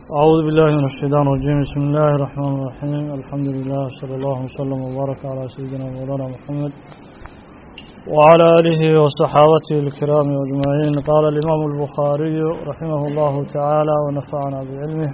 أعوذ بالله من الشيطان الرجيم بسم الله الرحمن الرحيم الحمد لله صلى الله وسلم وبارك على سيدنا مولانا محمد وعلى آله وصحابته الكرام أجمعين قال الإمام البخاري رحمه الله تعالى ونفعنا بعلمه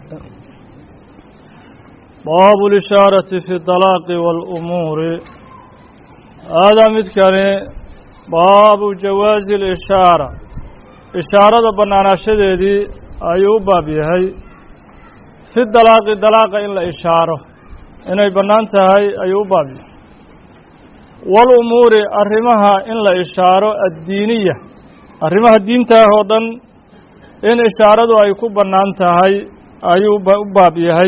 باب الإشارة في الطلاق والأمور هذا مذكر باب جواز الإشارة إشارة بنانا شديدي أيوب باب يهي fi dalaaqi dalaaqa in la ishaaro inay bannaan tahay ayuu u baab yahay walumuuri arrimaha in la ishaaro addiiniya arrimaha diintaah oo dhan in ishaaradu ay ku bannaan tahay ayuu u baab yahay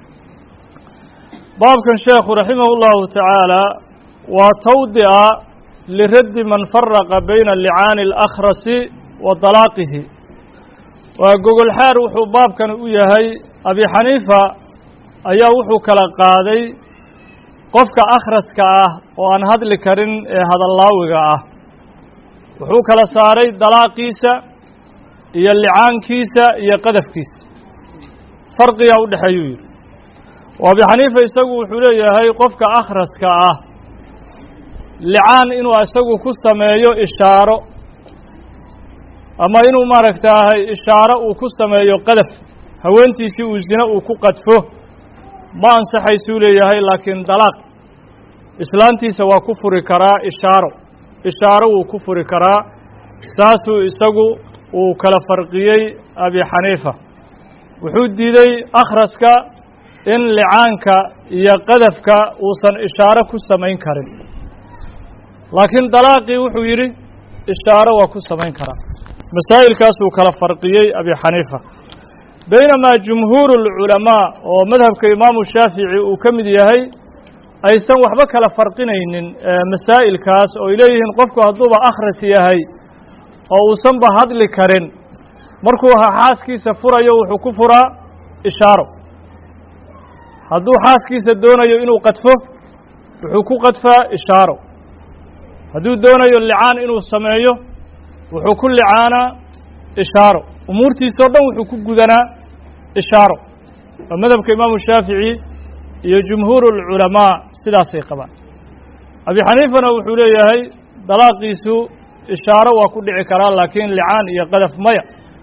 baabkan sheekhu raximahu llahu tacaala waa tawdi'a liraddi man faraqa bayna licaani alakhrasi wa dalaaqihi waa gogolxaar wuxuu baabkan u yahay abi xaniifa ayaa wuxuu kala qaaday qofka akhraska ah oo aan hadli karin ee hadallaawiga ah wuxuu kala saaray dalaaqiisa iyo licaankiisa iyo qadafkiisa farqigaa u dhexeeyuu yidhi oo abi xaniifa isagu wuxuu leeyahay qofka akhraska ah licaan inuu isagu ku sameeyo ishaaro ama inuu maaragtaahay ishaaro uu ku sameeyo qadaf haweentiisii uu zine uu ku qadfo ma ansaxaysuu leeyahay laakiin dalaaq islaantiisa waa ku furi karaa ishaaro ishaaro wuu ku furi karaa saasuu isagu uu kala farqiyey abi xaniifa wuxuu diiday akhraska in licaanka iyo qadafka uusan ishaaro ku samayn karin laakiin dalaaqii wuxuu yidhi ishaaro waa ku samayn karaa masaa'ilkaasuu kala farqiyey abi xaniifa baynamaa jumhuuru alculamaa oo madhabka imaamu shaafici uu ka mid yahay aysan waxba kala farqinaynin masaa'ilkaas oo ay leeyihiin qofku hadduuba akhras yahay oo uusanba hadli karin markuu xaaskiisa furayo wuxuu ku furaa ishaaro hadduu xaaskiisa doonayo inuu qadfo wuxuu ku qadfaa ishaaro hadduu doonayo licaan inuu sameeyo wuxuu ku licaanaa ishaaro umuurtiisa o dhan wuxuu ku gudanaa ishaaro waa madhabka imaamu shaafici iyo jumhuuru alculamaa sidaasay qabaan abi xaniifana wuxuu leeyahay dalaaqiisu ishaaro waa ku dhici karaa laakiin licaan iyo qadaf maya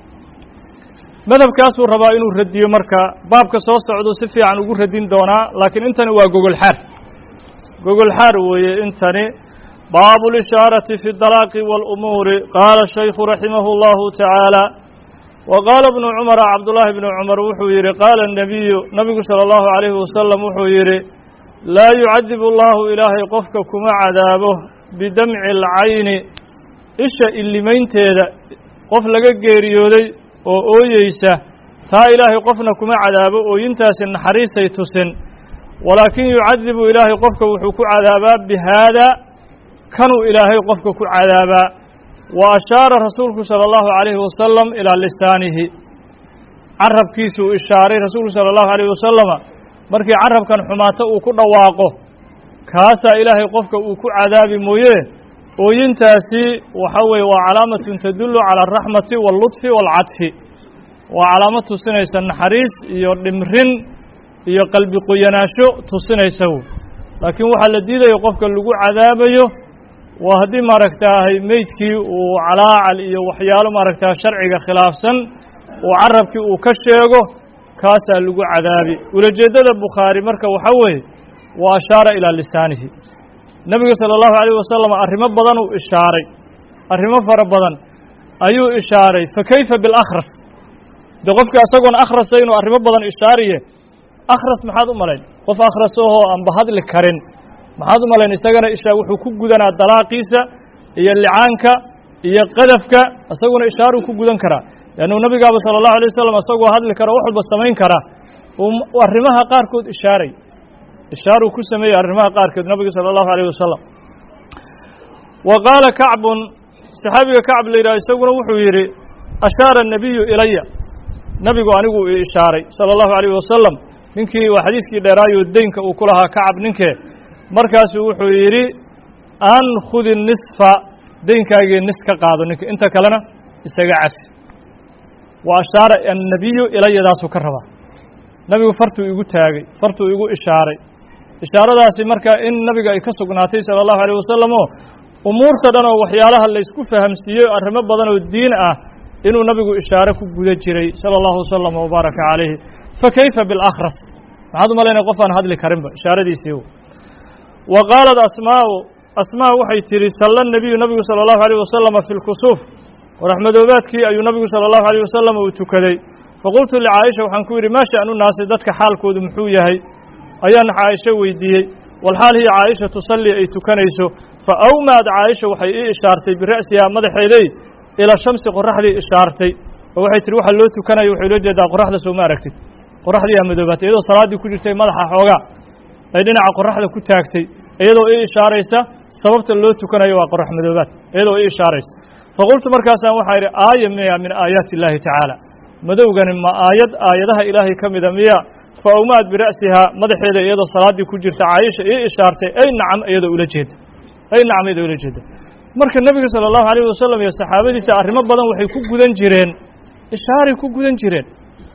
madhabkaasuu rabaa inuu radiyo marka baabka soo socdo si fiican ugu radin doonaa laakiin intani waa gogolxaar gogolxaar weeye intani baabu اlishaaraةi fi اdalaaqi wاlumuuri qaala shaykhu raximahu اllahu tacaala wa qaala bnu cumara cabdullaahi bnu cumar wuxuu yidhi qaala الnabiyu nabigu salى اllahu عalayhi wasalam wuxuu yidhi laa yucadib allahu ilaahay qofka kuma cadaabo bidamci اlcayni isha illimaynteeda qof laga geeriyooday oo ooyeysa taa ilaahay qofna kuma cadaabo ooyintaasi naxariisay tusin walaakin yucadibu ilaahay qofka wuxuu ku cadaabaa bihaada kanuu ilaahay qofka ku cadaabaa wa ashaara rasuulku sala allahu calayhi wasalam ilaa lisaanihi carabkiisuu ishaaray rasuulku sala allahu alayhi wasalama markii carabkan xumaato uu ku dhawaaqo kaasaa ilaahay qofka uu ku cadaabi mooye ooyintaasi waxa weeye waa calaamatun tadullu cala alraxmati waalludfi waalcadfi waa calaamad tusinaysa naxariis iyo dhimrin iyo qalbi qoyanaansho tusinaysa wey laakiin waxaa la diidaya qofka lagu cadaabayo waa haddii maaragtaahay meydkii uu calaacal iyo waxyaalo maaragtaa sharciga khilaafsan uu carabkii uu ka sheego kaasaa lagu cadaabi ulajeeddada bukhaari marka waxaa weeye wa ashaara ilaa lisaanihi nebiga sala allahu alayh wasalam arrimo badan uu ishaaray arrimo fara badan ayuu ishaaray fa kayfa bilakhras dee qofkii isagoon akhrasa inuu arrimo badan ishaariye akhras maxaad u malayn qof akhras ahoo aanba hadli karin maxaad u malayn isagana ishaa wuxuu ku gudanaa dalaaqiisa iyo licaanka iyo qadafka isaguna ishaaruu ku gudan karaa leannuu nabigaaba sala allahu alay wasalam isagoo hadli kara wax walba samayn kara uu arrimaha qaarkood ishaaray ishaaruu ku sameeyey arrimaha qaarkood nabiga sala allahu alayh wasalam wa qaala kacbun saxaabiga kacb la yidhaha isaguna wuxuu yidhi ashaara annabiyu ilaya nabigu anigu i ishaaray sala allahu alayh wasalam ninkii waa xadiiskii dheeraayo deynka uu ku lahaa kacab ninkee markaasuu wuxuu yidhi ankhudi nisfa deynkaagii nis ka qaado ninka inta kalena isaga cafi wa ashaara annabiyu ilayadaasuu ka rabaa nabigu fartuu igu taagay fartuu igu ishaaray ishaaradaasi marka in nabiga ay ka sugnaatay sala allahu alayh wasalam oo umuurta dhan oo waxyaalaha laysku fahamsiiyey arrimo badan oo diin ah inuu nabigu ishaare ku guda jiray sala allahu wasalam wabaaraka calayhi fa kayfa bilakhras maxaad u malaynaya qof aan hadli karinba ishaaradiisii wa qaalat asmaau asmaa waxay tidhi salla nebiyu nabigu sala allahu alayh wasalama fi lkusuuf waraxmadoobaadkii ayuu nabigu sala allahu alayh wasalam uu tukaday faqultu licaaisha waxaan ku yidhi maa sha'nu naasi dadka xaalkoodu muxuu yahay ayaan caaisho weydiiyey walxaal hiya caaisha tusallii ay tukanayso fa awmaad caaisha waxay ii ishaartay bira'sihaa madaxeeday ila shamsi qoraxdii ishaartay oo waxay tihi waxa loo tukanaya waxay loo jeedaa qoraxda soo ma aragtid qoraxdii aa madoobaatay iyadoo salaaddii ku jirtay madaxa xoogaa ay dhinaca qoraxda ku taagtay iyadoo ii ishaaraysa sababta loo tukanayo waa qorax madoobaad iyadoo ii ishaaraysa faqultu markaasaan waxaa idhi aaya miya min aayaati illaahi tacaala madowgani ma aayad aayadaha ilaahay ka mida miya fa awmaad bira'sihaa madaxeeda iyadoo salaaddii ku jirta caaisha ii ishaartay ay nacam iyadoo ula jeeda ay nacam iyadoo ula jeeda marka nebiga sala allahu alayh wasalam iyo saxaabadiisa arrimo badan waxay ku gudan jireen ishaaray ku gudan jireen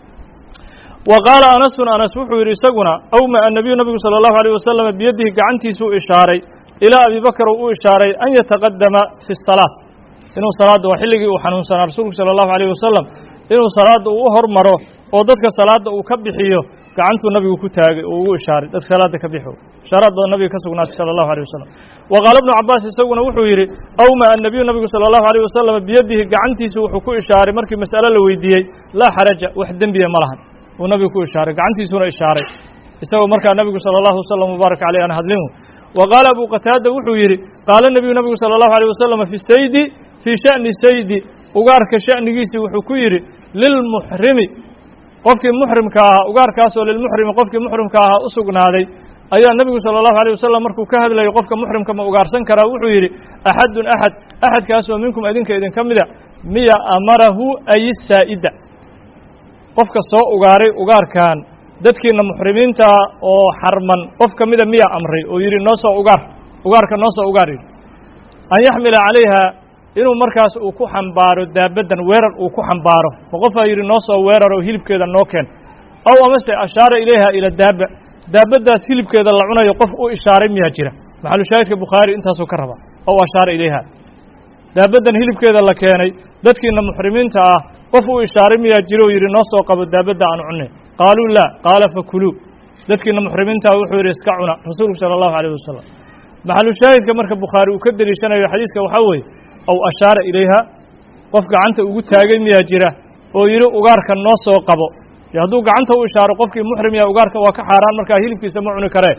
wa qaala anasun anas wuxuu yidhi isaguna awma annabiyu nabigu sala allahu alayh wasalam biyadihi gacantiisuu ishaaray ilaa abi bakr uu ishaaray an yataqadama fi salaat inuu salaadda waa xilligii uu xanuunsanaa rasuulku sala allahu alayh wasalam inuu salaadda uu u hormaro oo dadka salaadda uu ka bixiyo gacantuu nabigu ku taagay uu ugu ishaaray dadka salaadda ka bixo ishaaraad badan nabiga ka sugnaatay sala allahu alayh wasalam wa qaala ibnu cabbaas isaguna wuxuu yidhi awma annabiyu nabigu sala allahu alayh wasalam biyadihi gacantiisu wuxuu ku ishaaray markii mas'ale la weydiiyey laa xaraja wax dembiya ma lahan uu nabigu ku ishaaray gacantiisuna ishaaray isagoo markaa nabigu sala allahu wasalam mubaaraka caleyh aan hadlinu wa qaala abu qataada wuxuu yidhi qaala nebiyu nabigu sala allahu alayh wasalam fi saydi fii sha'ni saydi ugaarka sha'nigiisii wuxuu ku yidhi lilmuxrimi qofkii muxrimka ahaa ugaarkaasoo lilmuxrimi qofkii muxrimka ahaa u sugnaaday ayaa nebigu sala allahu alayh wasalam markuu ka hadlayay qofka muxrimka ma ugaarsan karaa wuxuu yidhi axadun axad axadkaasoo minkum idinka idinka mida miya amarahu ay saa'ida qofka soo ugaaray ugaarkan dadkiina muxrimiintaa oo xarman qof ka mida miya amray oo yidhi noo soo ugaar ugaarka noo soo ugaar yidhi an yaxmila calayha inuu markaas uu ku xambaaro daabaddan weerar uu ku xambaaro ma qofaa yidhi noo soo weerar oo hilibkeeda noo keen aw amase ashaara ilayha ila daaba daabaddaas hilibkeeda la cunayo qof u ishaaray miyaa jira maxalu shaahidka bukhaari intaasuu ka rabaa aw ashaara ilayha daabaddan hilibkeeda la keenay dadkiina muxrimiinta ah qof u ishaaray miyaa jiro oo yidhi noo soo qabo daabadda aan cunne qaaluu laa qaala fakuluu dadkiina muxrimiintaa wuxuu yidhi iska cuna rasuulku sala allahu alayh wasalam maxalu shaahidka marka bukhaari uu ka deliishanayo xadiiska waxaa weeye aw ashaara ilayha qof gacanta ugu taagay miyaa jira oo yidhi ugaarka noo soo qabo yo hadduu gacanta u ishaaro qofkii muxrim yaha ugaarka waa ka xaaraan markaa hilibkiisa ma cuni karee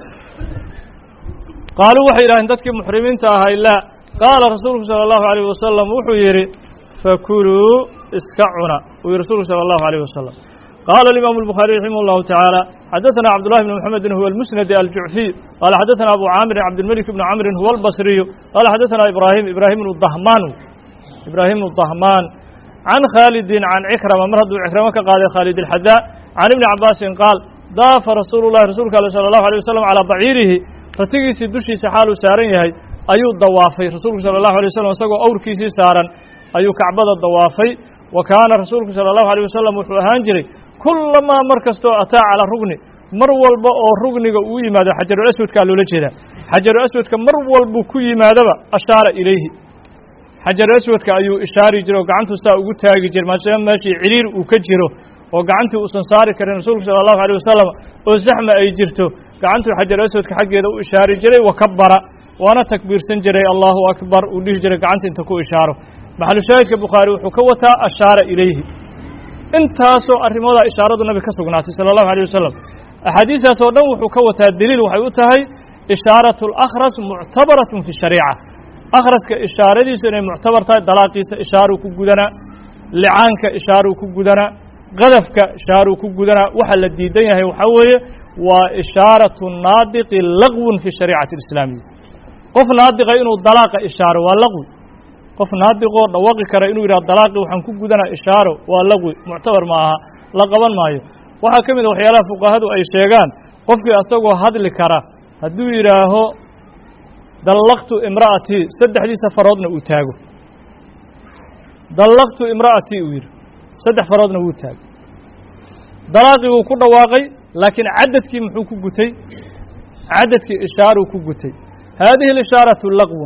qaaluu waxay yidhahdeen dadkii muxrimiinta ahay laa qaala rasuulku sala allahu alayh wasalam wuxuu yidhi fakuluu iska cuna uu yihi rasuulku sala allahu alayh wasalam qaala alimaamu الbukhaariي raximah اllahu taعaalى xadaثana cabdullahi bn mxamedin huwa اlmusnadi aljucfiy qaala xadaثana abu caamirin cabdilmelik bni camrin huwa اlbasriyu qaala xadaثana ibraahim ibraahim bnu dahmaan ibraahim bnu dahmaan can khaalidin can cikrama mar hadduu cikramo ka qaaday khaalid اlxadaa can ibni cabaasin qaal daafa rasuulu llahi rasuulka ale salى allahu alيه wasalam calaa baciirihi ratigiisii dushiisa xaaluu saaran yahay ayuu dawaafay rasuulku sala allahu alay wasalam isagoo awrkiisii saaran ayuu kacbada dawaafay wa kaana rasuulku sala allahu alayh wasalam wuxuu ahaan jiray kullamaa mar kastoo ataa calaa rugni mar walba oo rugniga uu yimaado xajarul aswadkaa loola jeedaa xajarul aswadka mar walbuu ku yimaadaba ashaara ilayhi xajarul aswadka ayuu ishaari jiray oo gacantuu saa ugu taagi jiray maadaama meeshii ciriir uu ka jiro oo gacantii uusan saari karin rasuulku sala allahu alayh wasalam oo zaxma ay jirto gacantuu xajarul aswadka xaggeeda u ishaari jiray wa kabara waana takbiirsan jiray allahu akbar uu dhihi jiray gacanta inta ku ishaaro maxalu shaahidka bukhaari wuxuu ka wataa ashaara ilayhi intaasoo arrimoodaa ishaaradu nabiga ka sugnaatay sala allahu alayh wasalam axaadiistaas oo dhan wuxuu ka wataa deliil waxay u tahay ishaaratu alakhras muctabaratun fi shariica akhraska ishaaradiisu inay muctabar tahay dalaaqiisa ishaaruu ku gudanaa licaanka ishaaruu ku gudanaa qadafka ishaaruu ku gudanaa waxa la diidan yahay waxaa weeye waa ishaaratu naadiqi laqwun fi shariicati alislaamiya qof naadiqa inuu dalaaqa ishaaro waa laqwi qof naadiqoo dhawaqi kara inuu yidhaha dalaaqi waxaan ku gudanaa ishaaro waa laqwi muctabar ma aha la qaban maayo waxaa ka mid a waxyaalaha fuqahadu ay sheegaan qofkii asagoo hadli kara hadduu yidhaaho dallaqtu imra'atii saddexdiisa faroodna uu taago dallaqtu imra'atii uu yidhi saddex faroodna wuu taago dalaaqii wuu ku dhawaaqay laakiin cadadkii muxuu ku gutay cadadkii ishaaruu ku gutay haadihi اlishaaraةu laqwun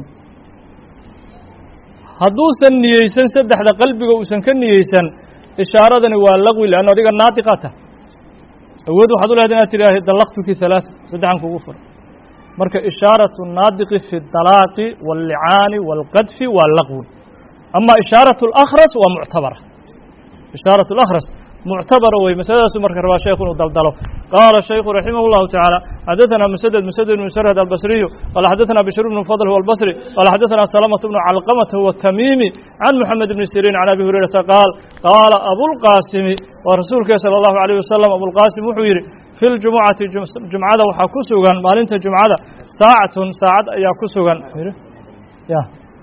hadduusan niyeysan saddexda qalbiga uusan ka niyeysan ishaaradani waa laqwi leanno adiga naadiqata awood waxaad u lehda inaad tidhaahi dallaqtuki halaaثa saddexan kugu fura marka ishaaraةu الnaadiqi fi اdalaaqi wاllicaani wاlqadfi waa laqwun ama ishaaraة اlأkhras waa muctabara ishaaraة اlأkhras muctabara wey masaladaasu marka rabaa sheekhu inuu daldalo qaala shaykhu raximah اllahu taعaalى xadaثana msdد msdد بن srhd albصriyu qala xadaثana bشhr بن fضل huwa albصri qala xadaثana salmة بن calqmة huwa الtamimi can mحamed بn sirin can abi hurayrata qaal qaala abulqaasimi waa rasuulkee salى الlahu عalيه wasalam abulqaasim wuxuu yidhi fi ljumucati jumcada waxaa ku sugan maalinta jumcada saacatun saacad ayaa ku sugan ya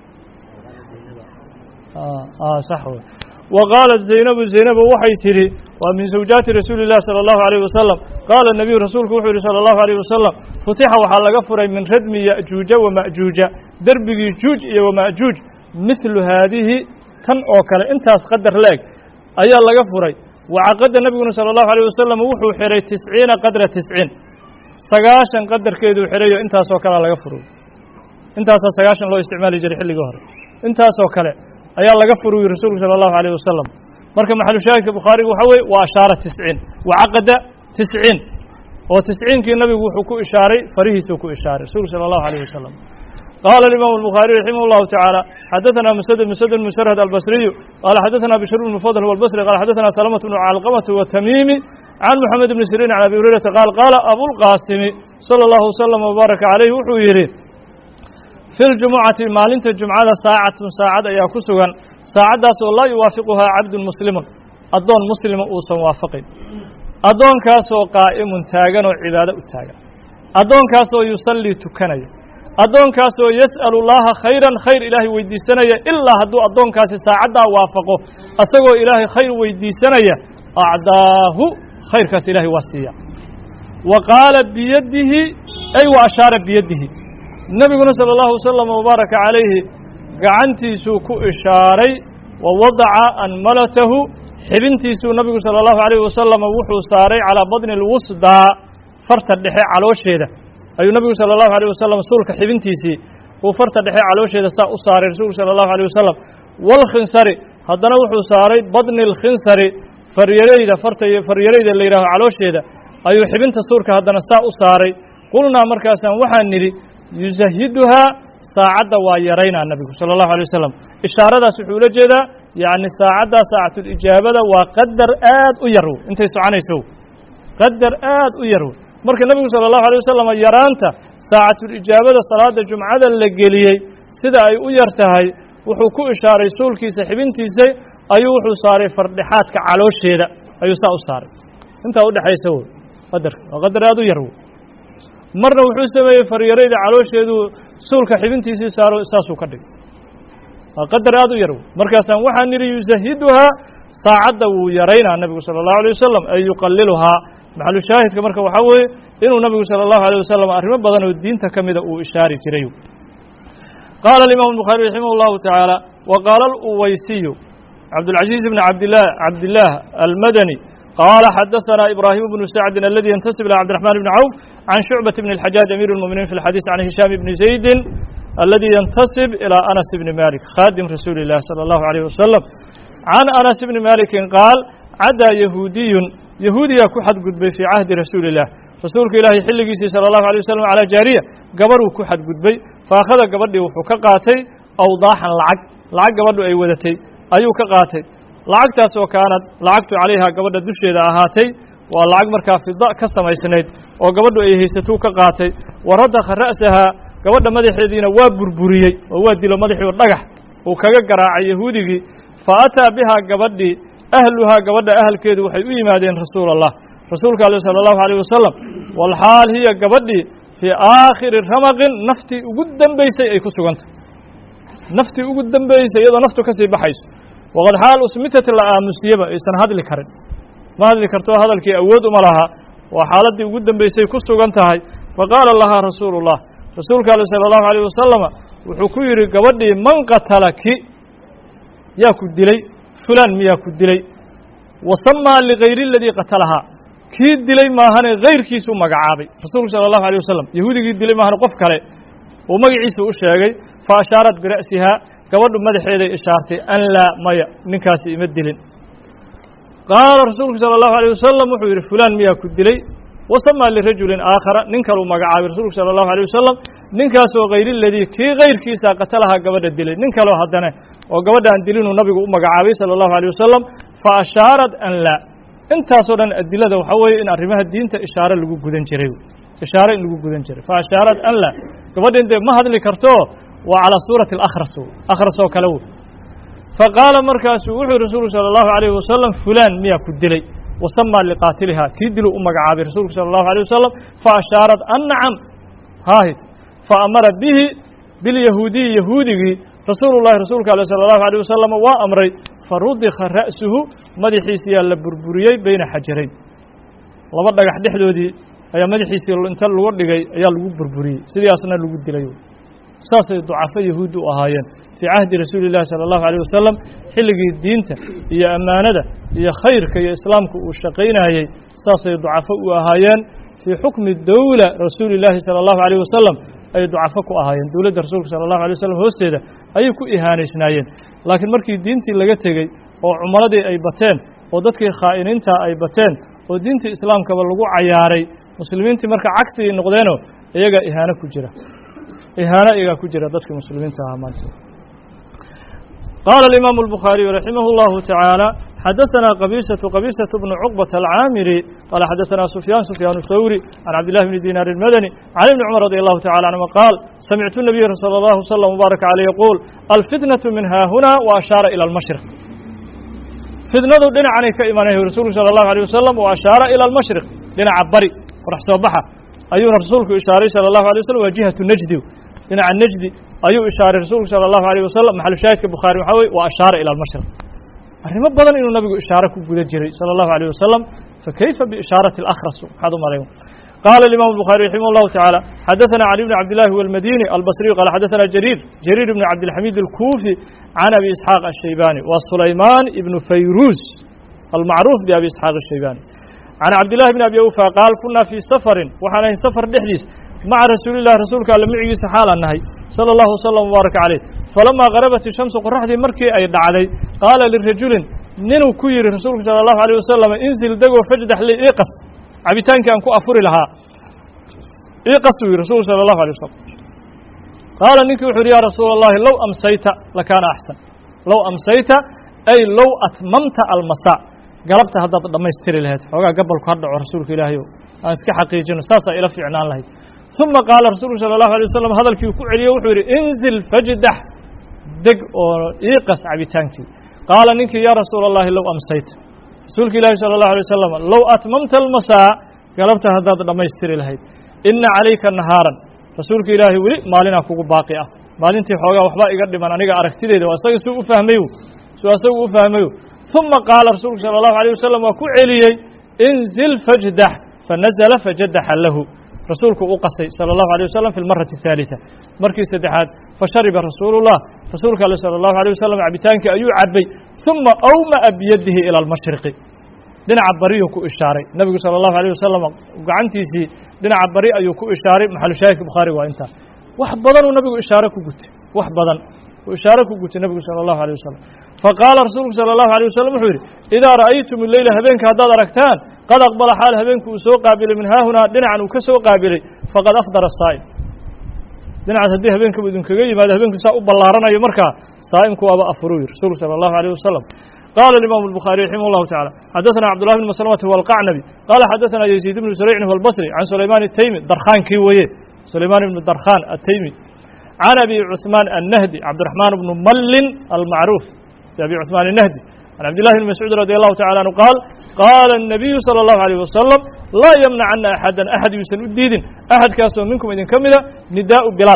sax wey wa qaalat zaynabu zaynabu waxay tidhi waa min zawjaati rasuuli اllahi salى اllahu عalيyh wasalam qaala nabiyu rasuulku wuxuu yihi salى اllahu عalيyh wasalam futixa waxaa laga furay min radmi ya'juuja wama'juuja derbigii juuj iyo wama'juuj mithlu haadihi tan oo kale intaas qadar la-eg ayaa laga furay wacaqada nebiguna salى اllahu عalيyh wasalam wuxuu xihay tisciina qadra tisciin sagaashan qadarkeeduu xidhayo intaasoo kalea laga furay intaasaa sagaashan loo isticmaali jiray xilligii hore intaasoo kale ayaa laga furuyi rasuulku salى اllahu عalيه wasalam marka maxalushaahidka bukhaariga waxa weye waa ashaara tisciin wacaqada tisciin oo tisciinkii nabigu wuxuu ku ishaaray farihiisuu ku ishaaray rasuulku salى اllahu عalيه wasalam qaala alimaamu الbukhaariي raximah اllahu taعaalى xadaثana msdد msdد msrhd albصriyu qaala xadaثana bشhr bn fضl wاlbصri qala xadaثana salmة bn calqmة wtamimi can mxamed bni sirin can abi hurayrata qaal qaala abulqaasimi salى اllahu wslm wbaaraka عalayh wuxuu yidhi fi ljumucati maalinta jumcada saacatun saacad ayaa ku sugan saacaddaas oo laa yuwaafiquhaa cabdun muslimun addoon muslima uusan waafaqin addoonkaasoo qaa'imun taagan oo cibaado u taagan addoonkaasoo yusallii tukanaya addoonkaasoo yas'alu llaaha khayran khayr ilaahay weydiisanaya ilaa hadduu addoonkaasi saacaddaa waafaqo asagoo ilaahay khayr weydiisanaya acdaahu khayrkaas ilaahay waa siiya wa qaala biyadihi ay wa ashaara biyadihi nebiguna salى اllahu wasalam wbaaraka calayhi gacantiisuu ku ishaaray wa wadaca anmalatahu xibintiisuu nabigu salى اllahu عalيh wasalam wuxuu saaray calىa badni اlwusdaa farta dhexe caloosheeda ayuu nabigu salى اllahu عalيه wasalam suulka xibintiisii uu farta dhexe caloosheeda saa u saaray rasuulku salى اllahu عalيه wasalam wاlkhinsari haddana wuxuu saaray badni اlkhinsari faryareyda farta faryareyda la yidhaaho caloosheeda ayuu xibinta suurka haddana saa u saaray qulnaa markaasaan waxaan nidhi yusahiduhaa saacadda waa yaraynaa nabigu salى اllahu alay wasalam ishaaradaas wuxuu ula jeedaa yacni saacaddaa saacatulijaabada waa qadar aad u yar intay soconayso qadar aad u yar marka nebigu salى اllahu alay wasalam yaraanta saacatulijaabada salaada jumcada la geliyey sida ay u yar tahay wuxuu ku ishaaray suulkiisa xibintiisa ayuu wuxuu saaray fardhexaadka caloosheeda ayuu saa u saaray intaa udhexaysa w qadarka waa qadar aad u yar w marna wuxuu sameeyey faryarayda caloosheedu suulka xibintiisii saaro saasuu ka dhigay waa qadar aad u yar markaasaan waxaan nidhi yusahiduhaa saacadda wuu yaraynaa nebigu salى اllahu alيه wasalam ay yuqaliluhaa maxalu shaahidka marka waxaa weeye inuu nabigu salى اllahu alيه wasalam arrimo badan oo diinta ka mida uu ishaari jiray qaala alimam الbukhaari raximah اllahu taعaalى wa qaala aluwaysiyu cabdاlcaزiiz bn abdlah cabdillaah almadani قال xdثna إبراهيم بن سعد الذي ينتسب إلى عبدالرحمن بن عوف عن شعبة بن الحجاج أمير المؤمنين في الحديث عن هشام بن زيد الذي ينتسب إلى أنس بن مالك خادم رسول الله صلى الله عليه وسلم عن أنس بن مالك قال عدى يهودي يهودي ku xadgudbay في عهد رسول الله rasuulka ilaahay xilligiisii salى الlahu عalيه waسلم calى jaariya gabarhuu ku xadgudbay faakhada gabadhii wuxuu ka qaatay awdaaxan lacag lacag gabadhu ay wadatay ayuu ka qaatay lacagtaas oo kaanad lacagtu calayha gabadha dusheeda ahaatay waa lacag markaa fida ka samaysnayd oo gabadhu ay haysatuu ka qaatay wa radakha ra'sahaa gabadha madaxeediina waa burburiyey oo waa dilo madaxii oo dhagax uu kaga garaacay yahuudigii fa ataa bihaa gabadhii ahluhaa gabadha ahalkeedu waxay u yimaadeen rasuul allah rasuulka aleh sala allahu alayh wasalam walxaal hiya gabadhii fii aakhiri ramaqin naftii ugu dambaysay ay ku sugantay naftii ugu dambaysay iyadoo naftu kasii baxayso waqad xaal usmitat la aamusiyeba aysan hadli karin ma hadli karto hadalkii awood uma laha waa xaaladdii ugu dambaysay ku sugan tahay faqaala lahaa rasuulu اllah rasuulka ale salى اllahu alيyh wasalama wuxuu ku yidhi gabadhii man qatalaki yaa ku dilay fulaan miyaa ku dilay wasamaa ligayri اladii qatalahaa kii dilay maahane hayrkiisuu magacaabay rasuulku sala allahu alay wasalam yahuudigii dilay maahane qof kale uu magaciisa u sheegay fa ashaarat bira'sihaa gabadhu madaxeeday ishaartay an laa maya ninkaasi ima dilin qaala rasuulku sala allahu alيyh wasalam wuxuu yidhi fulaan miyaa ku dilay wasamaa lirajulin aakhara nin kaluu magacaabay rasuulku sala allahu alيyh wasalam ninkaasoo hayr ladii kii kayrkiisa qatalahaa gabadha dilay nin kaleo haddana oo gabadha aan dilinuu nabigu u magacaabay sala allahu alيyh wasalam fa ashaarat an laa intaasoo dhan adilada waxaa weeye in arrimaha diinta ishaare lagu gudan jiray ishaare in lagu gudan jiray fa ashaarat an laa gabadhin dee ma hadli karto waa calaa suurati alakhras akhras oo kale wey faqaala markaasuu wuxuu rasuulku sala allahu alayhi wasalam fulaan miyaa ku dilay wasamaa liqaatilihaa kii diluu u magacaabay rasuulku sala allahu alayh wasalam fa ashaarat an nacam haahid fa amara bihi bilyahuudiyi yahuudigii rasuulu llahi rasuulka ale sala allahu alayh wasalam waa amray fa rudika ra'suhu madaxiisiyaa la burburiyey beyna xajarayn laba dhagax dhexdoodii ayaa madaxiisii inta lagu dhigay ayaa lagu burburiyey sidaasna lagu dilay saasay ducafo yahuud u ahaayeen fii cahdi rasuuli llahi sala allahu alayh wasalam xilligii diinta iyo ammaanada iyo khayrka iyo islaamka uu shaqaynayey saasay ducafo u ahaayeen fii xukmi dowla rasuuli llaahi sala allahu alayh wasalam ayay ducafo ku ahaayeen dowladda rasuulka sala allahu alay wasalam hoosteeda ayay ku ihaanaysnaayeen laakiin markii diintii laga tegey oo cumaradii ay bateen oo dadkii khaa'iniinta ay bateen oo diintii islaamkaba lagu cayaaray muslimiintii marka cagsigay noqdeenoo iyagaa ihaano ku jira ihaano iyagaa ku jira dadkii muslimiinta ahaa maanta qaala alimaamu albukhaariyu raximah اllahu tacaala xadaثana qabiisaةu qabiisaة bnu cuqbaةa alcaamiri qaala xadaثana sufyaan sufyaan thawri can cabdillahi bni dinaar اlmadani can ibni cumar radi allahu tacala canhuma qaal samictu nabiya salى اllahu slm mubaaraka caleyh yaquul alfitnaةu min haahuna wa ashaara ilى almashriq fitnadu dhinacanay ka imanay rasuulku salى اllahu alيه wasalam wa ashaara ilى almashriq dhinaca bari qorax soo baxa ayuuna rasuulku ishaaray salى اllahu alay waslm waa jihatu najdi dhinaca najdi ayuu ishaaray rasuulku salى اllahu alيyh wasalam maxalu shaahidka bukhaari waxaa weye wa ashaara ilى almashriq arrimo badan inuu nabigu ishaare ku guda jiray salى اllahu alيyh wasalam fakayfa biishaarati اlakhras maxaad u malayn qaala imam الbukhaari raximah اllahu taعaalى xadaثana cali bn cabdillahi wاlmadini albasriyu qaala xadaثana jariir jariir ibn cabdilxamiid اlkuufi can abi isxaaq الshaybani wa sulaymaan ibnu fayruz almacruuf biabi isxaaq الshaybani can cabdillahi bn abi awfa qaal kunaa fii safarin waxaan ahay safar dhexdiis maca rasuuli llahi rasuulka alle micigiisa xaalaan nahay sala allahu wasalam wbaaraka caleyh falamaa qarabat ishamsu qoraxdii markii ay dhacday qaala lirajulin ninuu ku yidhi rasuulku sala allahu alayh wasalam inzil degoo fajdax li iqas cabitaankii aan ku afuri lahaa iqas uu yidhi rasuulku sala allahu alay wasalam qaala ninkii wuxu yidhi yaa rasuula allahi low amsayta lakaana axsan low amsayta ay low atmamta almasaa galabta haddaad dhammaystiri lahayd xoogaa gabalku ha dhaco rasuulka ilaahay o aan iska xaqiijino saasaa ila fiicnaan lahayd uma qaala rasuulku sala allahu alay wasalam hadalkii ku celiye wuxuu yidhi inzil fajdax deg oo iiqas cabitaankii qaala ninkii yaa rasuula allahi low amsayta rasuulka ilaahi sala allahu alay wasalam low atmamta almasaa galabta haddaad dhammaystiri lahayd ina calayka nahaaran rasuulka ilaahay weli maalinaa kugu baaqi ah maalintii xoogaa waxbaa iga dhiman aniga aragtideeda waa isaga suu u fahmayo suu asagu u fahmayo uma qaala rasuulku sala allahu alayh wasalam waa ku celiyey inzil fajdax fanazla fajadaxa lahu rasuulku u qasay salى اllahu alيه wasalam fi lmarati الثaaliثة markii saddexaad fashariba rasuulu الlah rasuulka ale salى اllahu alيه wasalam cabitaankii ayuu cabay ثuma awma'a biyadihi ilى اlmashriqi dhinaca bariyuu ku ishaaray nebigu salى اllahu alيه wasalam gacantiisii dhinaca bari ayuu ku ishaaray maxalu shaahidka bukhaari waa intaa wax badanuu nabigu ishaare ku gutay wax badan uu ishaare ku gutay nebigu salى اllahu alيه wasalam faqaala rasuulku salى اllahu alيه wasalam wuxuu yidhi idaa ra'aytum leyla habeenka haddaad aragtaan qad aqbala xaal habeenku uu soo qaabilay min haahunaa dhinacan uu ka soo qaabilay faqad afdara saa'im dhinacaas haddii habeenkaba idinkaga yimaado habeenku saa u ballaaranayo markaa saa'imku waaba afuruu yiri rasuulku salى allahu alيyh wasalam qaala imaamu الbukhaari raximah اllahu tacala xadaثana cabdullahi bn maslamata huwa alqacnabi qaala xadaثana yaziid bnu suraycin huwa albasri can sulaymaan الtaymi darkhaankii weeye sulaymaan ibnu darkhaan ataymi can abi cuثmaan annahdi cabdiraxmaan bnu mallin almacruuf abi cuثmaan الnahdi can cabdillahi bn mascuud radi allahu tacala anhu qaal qaala الnabiyu salى اllahu alيyh wasalam laa yamnacana axadan axad yuusan u diidin axadkaasoo minkum idinka mida nidaa'u bilaal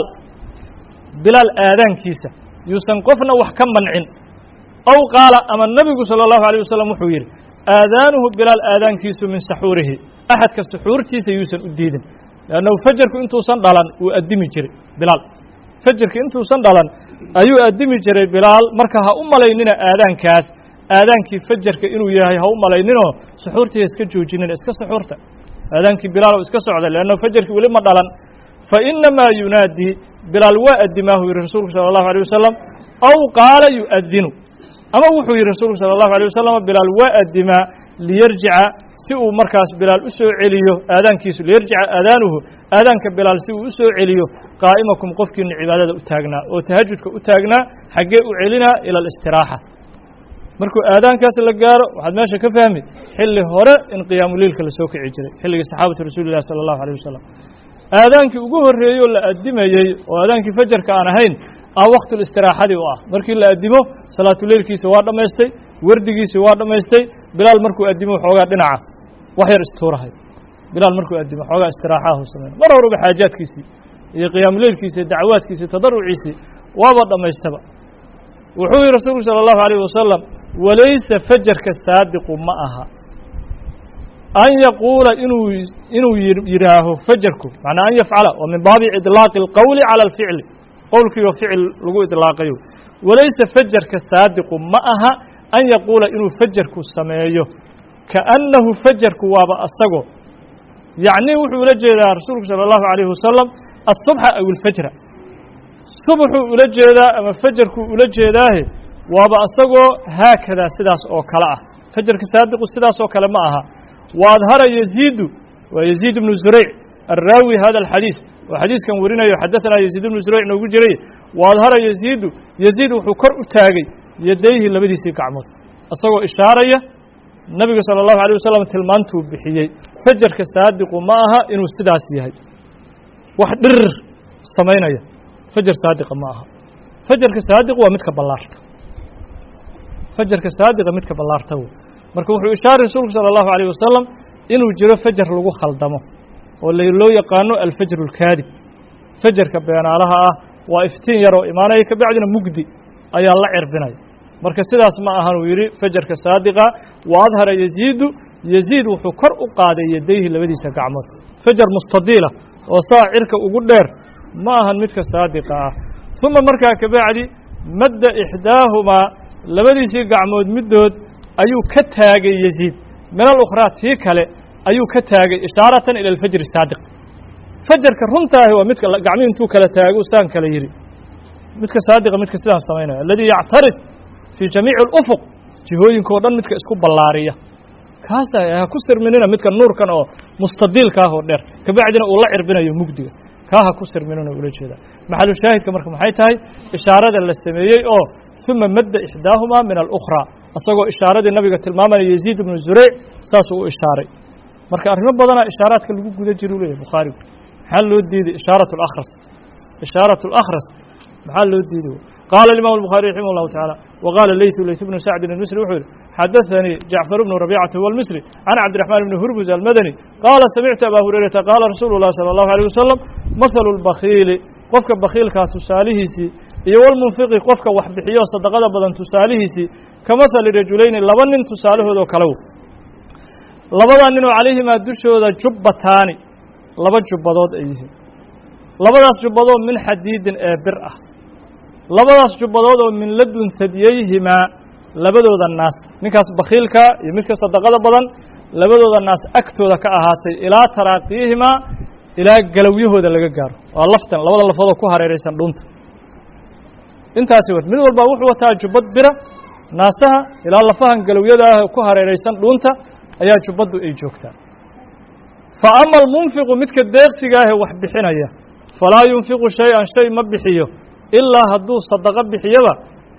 bilaal aadaankiisa yuusan qofna wax ka mancin aw qaala ama nebigu salى اllahu alيyh wasalam wuxuu yidhi aadaanuhu bilaal aadaankiisu min saxuurihi axadka suxuurtiisa yuusan u diidin leannahu fajarku intuusan dhalan wuu addimi jiray bilaal fajarka intuusan dhalan ayuu addimi jiray bilaal marka ha u malaynina aadaankaas aadaankii fajarka inuu yahay ha u malayninoo suxuurtii ha iska joojinin iska suxuurta aadaankii bilaal iska socda leanna fajarkii weli ma dhalan fa inamaa yunaadii bilaal waa addimaahu yihi rasuulku sala allahu alيh wasalam aw qaala yu'adinu ama wuxuu yihi rasuulku sala allahu alيh wasalam bilaal waa addimaa liyarjica si uu markaas bilaal u soo celiyo aadaankiisu liyarjica aadaanuhu aadaanka bilaal si uu u soo celiyo qaa'imakum qofkiina cibaadada u taagnaa oo tahajudka u taagnaa xaggee u celinaa ila alistiraaxa markuu aadaankaas la gaaro waxaad meesha ka fahmi xilli hore in qiyaamuleilka la soo kici jiray xilligii saxaabatu rasuuli llahi sala allahu alيh wasalam aadaankii ugu horreeyey oo la addimayey oo aadaankii fajarka aan ahayn ah waktulistiraaxadii u ah markii la addimo salaatuleilkiisa waa dhammaystay wardigiisi waa dhammaystay bilaal markuu addimo xoogaa dhinaca wax yar istuurahay bilaal markuu addimo xoogaa istiraaxahu samayna mar horeba xaajaadkiisii iyo qiyaamuleilkiisi iyo dacwaadkiisii tadaruciisii waaba dhammaystaba wuxuu yihi rasuulku salى الlahu عalيه wasalam walaysa fajarka saadiqu ma aha an yaquula inuu inuu yidhaaho fajarku macnaa an yafcala waa min baabi iطlaaqi اlqowli calى اlficli qowlkiioo ficil lagu iطlaaqayo walaysa fajarka saadiqu ma aha an yaquula inuu fajarku sameeyo kaأnnahu fajarku waaba asago yacni wuxuu ula jeedaa rasuulku salى الlahu عalيh wasalam الصubxa aw اlfajra subaxuu ula jeedaa ama fajarkuu ula jeedaahe waaba asagoo haakadaa sidaas oo kale ah fajarka saadiqu sidaas oo kale ma aha wa adhara yaziidu waa yaziid ibnu zurayc alraawi hada alxadiis oo xadiiskan warinayo xadaanaa yaziid ibnu zurayc noogu jiray wa adhara yaziidu yaziid wuxuu kor u taagay yadayhi labadiisii gacmood isagoo ishaaraya nabiga salى الlahu alيه wasalam tilmaantuu bixiyey fajarka saadiqu ma aha inuu sidaas yahay wax dhirir samaynaya fajar saadiqa ma aha fajarka saadiq waa midka ballaarta fajarka saadiqa midka ballaarta wey marka wuxuu ishaaray rasuulku salى الlahu عalيه wasalam inuu jiro fajar lagu khaldamo oo loo yaqaano alfajr اlkaadib fajarka beenaalaha ah waa iftiin yaroo imaanaya kabacdina mugdi ayaa la cirbinaya marka sidaas ma ahan uu yidhi fajarka saadiqa wa adhara yaziidu yaziid wuxuu kor u qaaday yadayhi labadiisa gacmood fajar mustadiila oo saa cirka ugu dheer ma ahan midka saadiqa ah uma markaa kabacdi madda ixdaahumaa labadiisii gacmood middood ayuu ka taagay yaziid min alukhraa tii kale ayuu ka taagay ishaaratan ila alfajri saadiq fajarka runtaahi waa midka gacmihi intuu kala taago saan kale yidhi midka saadiqa midka sidaan samaynaya aladii yactarid fii jamiici اlufuq jihooyinka o dhan midka isku ballaariya kaasa ha ku sirminina midka nuurkan oo mustadiilka ah oo dheer kabacdina uu la cirbinayo mugdiga kaa ha ku sirminina ula jeedaa maxalu shaahidka marka maxay tahay ishaarada la sameeyey oo uma madda ixdaahumaa min alukhraa isagoo ishaaradii nabiga tilmaamanaya yaziid ibnu zureyc saasuu u ishaaray marka arrimo badanaa ishaaraadka lagu guda jira u leeyahy bukhaarigu maxaa loo diiday ishaarat اlakhras ishaarat اlakhras maxaa loo diiday qaala imam الbخarي raximah الlahu taعalى wqaala leytu leyt bnu sacdin الmisri wuxuu yihi xadaثanii jacfar bnu rabيcata huwa اlmisri can cabdiرaحmaan bni hurmuz almadani qaala samictu aba hurayrata qaala rasuulu الlah salى الlahu عalيه wasalam mahalu اlbakiili qofka bakiilkaa tusaalihiisii iyo wlmunfiqi qofka wax bixiyo sadaqada badan tusaalihiisii ka mahali rajulayni laba nin tusaalahoodoo kale labadaa ninoo calayhimaa dushooda jubbataani laba jubbadood ay yihiin labadaas jubbadood min xadiidin ee bir ah labadaas jubbadood oo min ladun hadiyeyhimaa labadooda naas ninkaas bakiilka iyo midka sadaqada badan labadooda naas agtooda ka ahaatay ilaa taraaqiyihimaa ilaa galowyahooda laga gaaro waa laftan labada lafoodoo ku hareeraysan dhunta intaasi wat mid walba wuxuu wataa jubbad bira naasaha ilaa lafahan galowyada ah ku hareeraysan dhuunta ayaa jubbaddu ay joogtaa fa ama almunfiqu midka deeqsiga ahee wax bixinaya falaa yunfiqu shay-an shay ma bixiyo ilaa hadduu sadaqo bixiyaba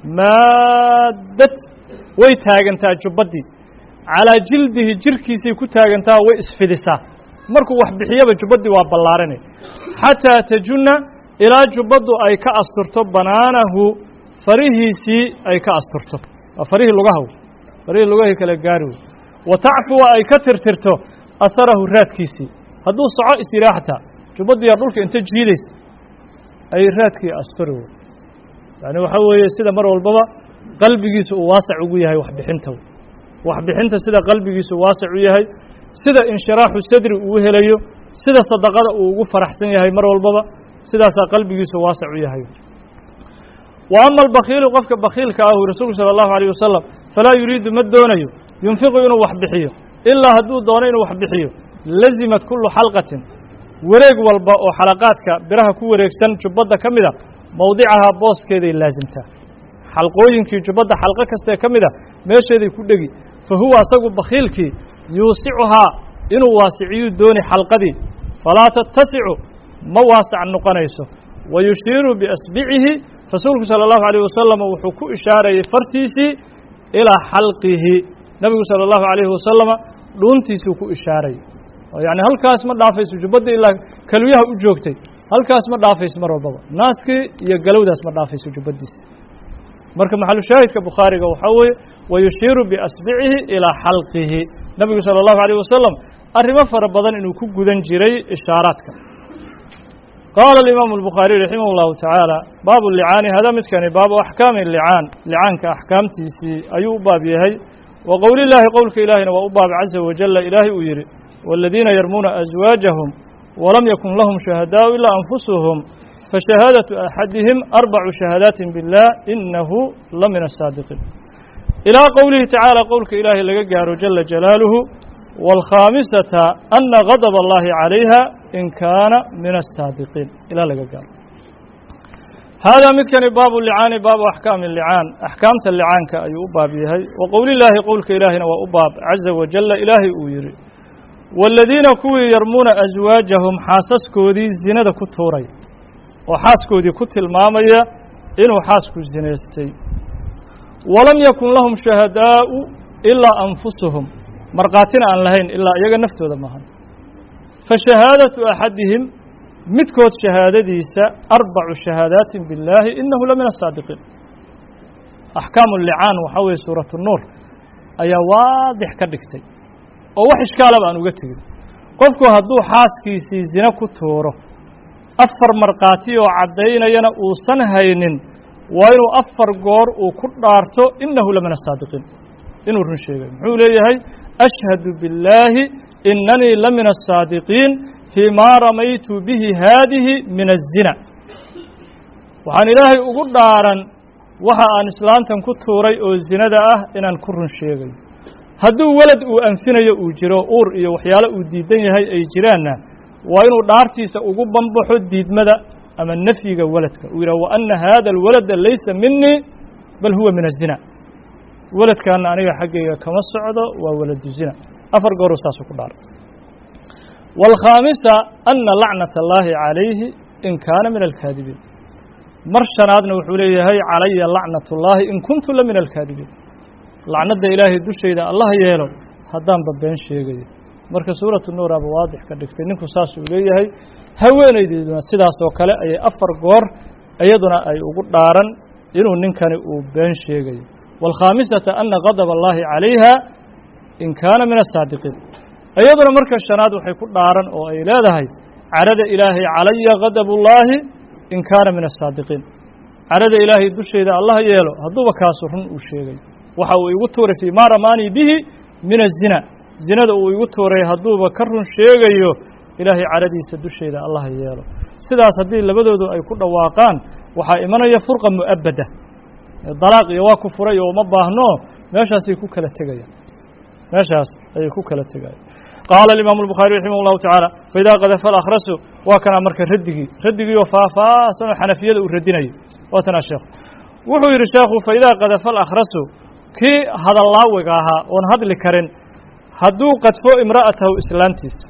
maaddad way taagantaa jubbaddii calaa jildihi jirkiisay ku taagantaa way isfidisaa markuu wax bixiyaba jubbaddii waa ballaaranay xataa tajunna ilaa jubbaddu ay ka asturto banaanahu farihiisii ay ka asturto waa farihii lugahaw farihii lugahay kala gaari wey wa tacfuwa ay ka tirtirto aharahu raadkiisii hadduu soco istiraaxtaa jubbaddiyaa dhulka inta jiidaysa ay raadkii asturi wey yacni waxaa weeye sida mar walbaba qalbigiisu uu waasac ugu yahay waxbixinta waxbixinta sida qalbigiisu waasac u yahay sida inshiraaxu sadri uu helayo sida sadaqada uu ugu faraxsan yahay mar walbaba sidaasaa qalbigiisu waasac u yahay wa ama albakiilu qofka bakiilka ahu rasuulku salى اllahu alيyه wasalam falaa yuriidu ma doonayo yunfiqu inuu wax bixiyo ilaa hadduu doono inuu wax bixiyo lazimat kullu xalqatin wareeg walba oo xalaqaadka biraha ku wareegsan jubbadda ka mida mowdicahaa booskeeday laasimtaa xalqooyinkii jubbadda xalqo kastae ka mid a meesheeday ku dhegi fa huwa asagu bakhiilkii yuusicuhaa inuu waasiciyuu dooni xalqadii falaa tattasicu ma waasac noqonayso wa yushiiru biasbicihi rasuulku sala allahu alayh wasalam wuxuu ku ishaarayey fartiisii ilaa xalqihi nebigu sala allahu alayhi wasalama dhuuntiisuu ku ishaarayay oo yacni halkaas ma dhaafayso jubbadda ilaa kalwiyaha u joogtay halkaas ma dhaafayso mar walbaba naaskii iyo galowdaas ma dhaafayso jubbaddiisa marka maxalushaahidka bukhaariga waxaa weeye wa yushiiru biasbicihi ilaa xalqihi nebigu sala allahu alayh wasalam arrimo fara badan inuu ku gudan jiray ishaaraadka qaala alimaamu albukhaariy raximah llahu tacaala baabu licaani hada midkani baabu axkaami licaan licaanka axkaamtiisii ayuu u baab yahay wa qowlillaahi qowlka ilaahina waa u baab caza wajalla ilaahay uu yidhi waaladiina yarmuuna aswaajahum walam yakun lahum shuhadaau ilaa anfusuhum fashahaadatu axadihim arbacu shahaadaatin biاllah inahu la min asaadiqiin ilaa qowlihi tacaala qowlka ilaahay laga gaaro jala jalaaluhu wاlkhaamisata ana gadb allahi calayha in kaana min asaadiqiin ilaa laga gaaro haadaa midkani baabu licaani baabu axkaami licaan axkaamta licaanka ayuu u baab yahay wa qowlillaahi qowlka ilaahina waa u baab caza wajalla ilaahay uu yidhi waaladiina kuwii yarmuuna aswaajahum xaasaskoodii zinada ku tuuray oo xaaskoodii ku tilmaamaya inuu xaasku zinaystay walam yakun lahum shahadaa'u ilaa anfusuhum markhaatina aan lahayn ilaa iyaga naftooda maahan fa shahaadatu axadihim midkood shahaadadiisa arbacu shahaadaatin billaahi inahu la min asaadiqiin axkaamu licaan waxaa weeye suuratu nuur ayaa waadix ka dhigtay oo wax ishkaalaba aan uga tegin qofku hadduu xaaskiisii zine ku tuuro afar markhaati oo caddaynayana uusan haynin waa inuu afar goor uu ku dhaarto inahu la min asaadiqiin inuu run sheegayo muxuu leeyahay ashhadu billaahi inanii la min asaadiqiin fii maa ramaytu bihi haadihi min azina waxaan ilaahay ugu dhaaran waxa aan islaantan ku tuuray oo zinada ah inaan ku run sheegayo hadduu welad uu anfinayo uu jiro uur iyo waxyaalo uu diidan yahay ay jiraanna waa inuu dhaartiisa ugu banbaxo diidmada ama nafyiga weladka uu yidhah wa anna haada alwalada laysa minii bal huwa min azina weladkaana aniga xaggayga kama socdo waa waladu zina afar gooruu saasuu ku dhaaray waalkhaamisa ana lacnata allaahi calayhi in kaana min alkaadibiin mar shanaadna wuxuu leeyahay calaya lacnat ullaahi in kuntu la min alkaadibiin lacnadda ilaahay dushayda allah yeelo haddaanba been sheegayo marka suuratu nuuraaba waadix ka dhigtay ninku saasuu leeyahay haweenaydeeduna sidaas oo kale ayay afar goor iyaduna ay ugu dhaaran inuu ninkani uu been sheegayo waalkhaamisata ana gadab allaahi calayha in kaana min asaadiqiin iyaduna marka shanaad waxay ku dhaaran oo ay leedahay carada ilaahay calaya gadabullaahi in kaana min asaadiqiin carada ilaahay dushayda allah yeelo hadduuba kaasu run uu sheegayo waxa uu igu tuuray fii maa ramaanii bihi min azina zinada uu igu tuuray hadduuba ka run sheegayo ilaahay caradiisa dusheeda allah yeelo sidaas haddii labadoodu ay ku dhawaaqaan waxaa imanaya furqa mu'abada dalaaq iyo waa ku furay oo uma baahno meeshaasay ku kala tegayaan meeshaas ayay ku kala tegayaan qaala alimaamu albukhaari raximah llahu tacaala faidaa qadafa alakhrasu waa kanaa marka raddigii raddigii oo faahfaahsan oo xanafiyada uu radinayo waa tanaa sheekhu wuxuu yidhi sheekhu faidaa qadafa alakhrasu kii hadallaawiga ahaa oon hadli karin hadduu qadfo imra'atahu islaantiisa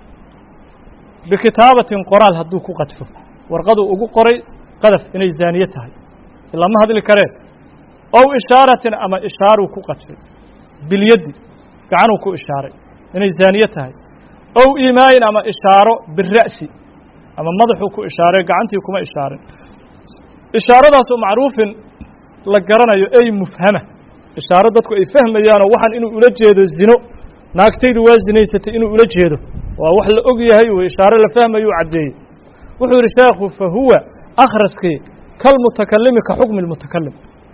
bikitaabatin qoraal hadduu ku qadfo warqaduu ugu qoray qadaf inay zaaniye tahay ilaa ma hadli kareen ow ishaaratin ama ishaaruu ku qadfay bilyaddi gacanuu ku ishaaray inay zaaniye tahay ow iimaayin ama ishaaro bira'si ama madaxuu ku ishaaray gacantii kuma ishaarin ishaaradaasoo macruufin la garanayo ey mufhama ishaaro dadku ay fahmayaanoo waxaan inuu ula jeedo zino naagtaydu waa zinaysatay inuu ula jeedo waa wax la og yahay wey ishaaro la fahmayuu caddeeyey wuxuu yidhi sheekhu fa huwa akhraskii kalmutakalimi ka xukmi lmutakalim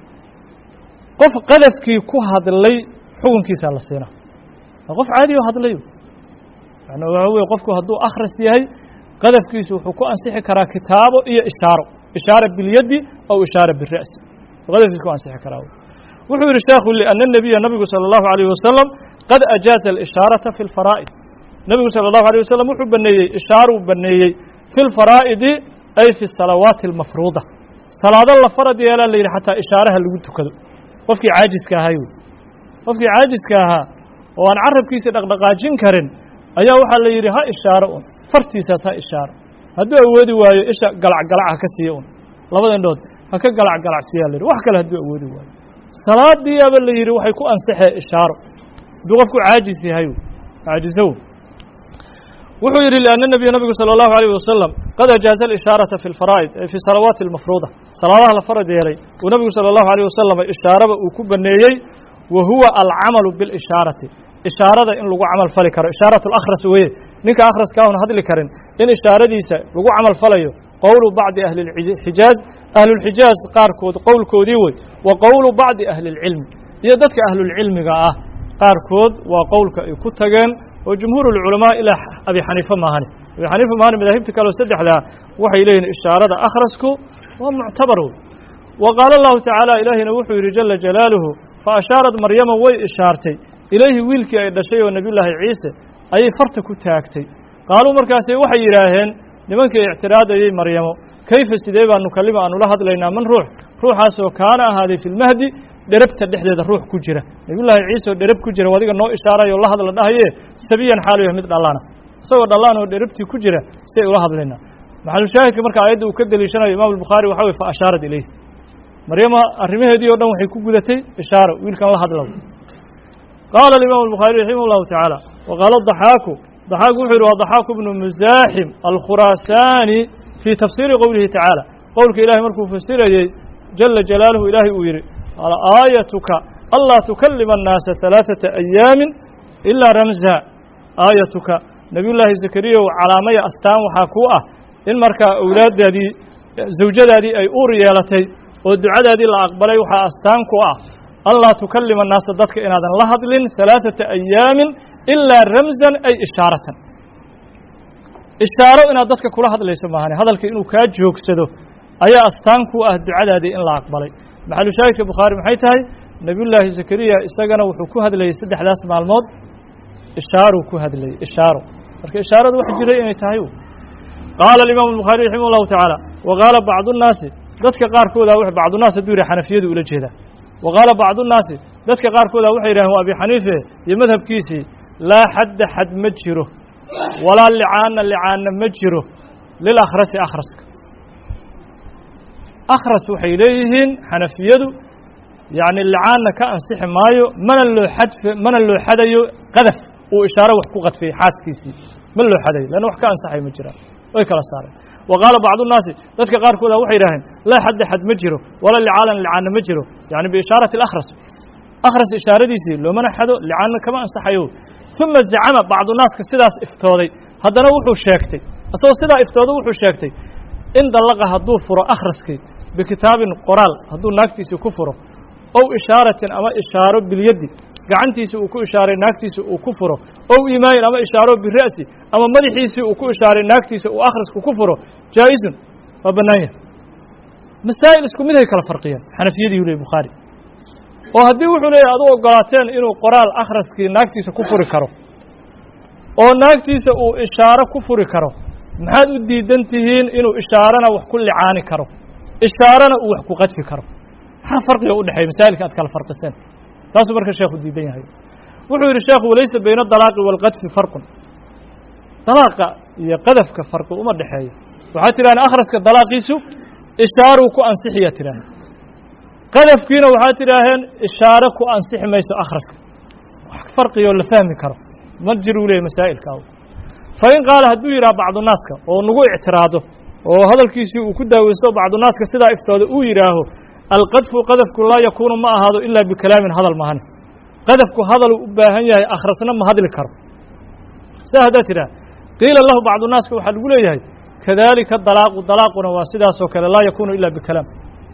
qof qadafkii ku hadlay xukunkiisaa la siinaa waa qof caadi oo hadlayo yani waxa weye qofku hadduu akhras yahay qadafkiisu wuxuu ku ansixi karaa kitaabo iyo ishaaro ishaara bilyaddi aw ishaara bira'si qadafkiis ku ansixi karaa wuxuu yidhi sheekhu liأna الnabiya nabigu salى الlahu عalيه wasalam qad ajaaza اlishaaraةa fi اlfaraa'id nebigu salى الlahu عalيه wasalam wuxuu baneeyey ishaaruu baneeyey fi اlfaraa'idi ay fi الsalawaati اlmafruuda salaado la farad yeelaa la yidhi xataa ishaaraha lagu tukado qofkii caajiska ahay wey qofkii caajiska ahaa oo aan carabkiisa dhaqdhaqaajin karin ayaa waxaa la yidhi ha ishaaro un fartiisaas ha ishaaro hadduu awoodi waayo isha galacgalac ha ka siiya un labada indhood ha ka galacgalacsiiyaa la yidhi wax kale hadduu awoodi waayo salaadiiaba la yidhi waxay ku ansaxee ishaaro hadduu qofku caajis yahay caajisow wuxuu yidhi lianna nebiya nabigu salى اllahu عalيه wasalam qad ajaaza اlishaaraةa fi اlfaraa'id ay fi salawaati اlmafruuda salaadaha la farad yeelay uu nebigu salى اllahu عalيه wasalam ishaaraba uu ku baneeyey wa huwa alcamalu biاlishaarati ishaarada in lagu camal fali karo ishaaraة اlakhras weeye ninka akhraska ahun hadli karin in ishaaradiisa lagu camal falayo qowlu bacdi ahli اlxijaaz ahlulxijaaz qaarkood qowlkoodii wey wa qowlu bacdi ahli اlcilmi iyo dadka ahlulcilmiga ah qaarkood waa qowlka ay ku tageen oo jumhuur اlculamaa ilaa abi xaniifa maahani abi xaniifa maahani madaahibta kaleo saddexdaa waxay leeyihin ishaarada akhrasku waa muctabar wey wa qaala allahu tacaala ilaahina wuxuu yidhi jala jalaaluhu fa ashaarat maryama way ishaartay ilayhi wiilkii ay dhashay oo nebiyullaahi ciise ayay farta ku taagtay qaaluu markaase waxay yidhaaheen nimankii ictiraadayey maryamo kayfa sidee baa nukalima aanu la hadlaynaa man ruux ruuxaasoo kaana ahaaday fi lmahdi dherabta dhexdeeda ruux ku jira nebiyullaahi ciise oo dherab ku jira adiga noo ishaarayo la hadla dhahaye sabiyan xaalu yahay mid dhallaana isagoo dhallaan oo dherabtii ku jira si ay ula hadlaynaa maxalushaahidka marka aayadda uu ka deliishanayo imam albukhaari waxa weye fa ashaarat ilayh maryama arrimaheedii o dhan waxay ku gudatay ishaaro wiilkan la hadlow qaala alimaamu albukhaari raximah llahu tacaala wa qaala daxaaku daxaaku wuxuu yidhi waa daxaaku bnu musaaxim alkhuraasaani fii tafsiiri qowlihi tacaala qowlka ilahay markuu fasirayey jala jalaaluhu ilaahay uu yidhi aayatuka anlaa tukalima annaasa halaaثata ayaamin ilaa ramza aayatuka nebiyullaahi zakariyaw calaamaya astaan waxaa kuu ah in markaa owlaaddaadii zawjadaadii ay uur yeelatay oo ducadaadii la aqbalay waxaa astaan ku ah anlaa tukalima annaasa dadka inaadan la hadlin halaaثata ayaamin ilaa ramzan ay ishaaratan ishaaro inaad dadka kula hadlayso maahane hadalka inuu kaa joogsado ayaa astaan ku ah ducadaadii in la aqbalay maxalushaahidka bukhaari maxay tahay nebiyullaahi zakariya isagana wuxuu ku hadlayey saddexdaas maalmood ishaaruu ku hadlayey ishaaro marka ishaaradu wax jiray inay tahay qaala alimaamu albukhaari raximah llahu tacaala wa qaala bacdu nnaasi dadka qaarkooda bacdunaas hadduu yidhah xanafiyadu ula jeedaa wa qaala bacdu nnaasi dadka qaarkooda waxay yidhahen waa abi xaniife iyo madhabkiisii laa xadda xad ma jiro walaa licaana licaana ma jiro lilakhrasi akhraska akhras waxay leeyihiin xanafiyadu yacni licaanna ka ansixi maayo mana loo xadf mana loo xadayo qadaf uu ishaaro wax ku qadfiyey xaaskiisii ma loo xadayo leanna wax ka ansaxay ma jiraan way kala saareen wa qaala bacdu nnaasi dadka qaarkooda waxay yidhaaheen laa xadda xad ma jiro walaa licaanan licaanna ma jiro yani biishaarati alakhras akhras ishaaradiisii loomana xado licaanna kama ansaxayo uma zacama bacdu naaska sidaas iftooday haddana wuxuu sheegtay isagoo sidaa iftooday wuxuu sheegtay in dallaqa hadduu furo akhraskii bikitaabin qoraal hadduu naagtiisii ku furo ow ishaaratin ama ishaaro bilyaddi gacantiisii uu ku ishaaray naagtiisa uu ku furo ow imaayin ama ishaaro bira'si ama madaxiisii uu ku ishaaray naagtiisa uu akhrisku ku furo jaa'isun waa bannaan yahay masaa'il isku mid hay kala farqiyeen xanafiyadiiu leey bukhaari oo haddii wuxuu leeyahy adu ogolaateen inuu qoraal akhraskii naagtiisa ku furi karo oo naagtiisa uu ishaaro ku furi karo maxaad u diidan tihiin inuu ishaarana wax ku licaani karo ishaarana uu wax ku qadfi karo maxaa farqiga u dhexeeya masaa'ilka aad kala farqiseen taasuu marka sheekhu diidan yahay wuxuu yidhi sheekhu walaysa bayna adalaaqi waalqadfi farqun dalaaqa iyo qadafka farqi uma dhexeeyo waxaad tidhahdeen akhraska dalaaqiisu ishaaruu ku ansixiya tidhaaheen qadafkiina waxaad tidhaaheen ishaaro ku ansixi mayso akhraska wax farqigoo la fahmi karo ma jiruu leeyahy masaa'ilka fa in qaala hadduu yidhaha bacdunaaska oo nagu ictiraado oo hadalkiisii uu ku daaweysto bacdunaaska sidaa iftooda uu yidhaaho alqadfu qadafku laa yakuunu ma ahaado ilaa bikalaamin hadal mahane qadafku hadaluu u baahan yahay akhrasna ma hadli karo saa haddaad tidhaha qiila lahu bacdunaaska waxaa lagu leeyahay kadalika dalaaqu dalaaquna waa sidaasoo kale laa yakuunu ila bikalaam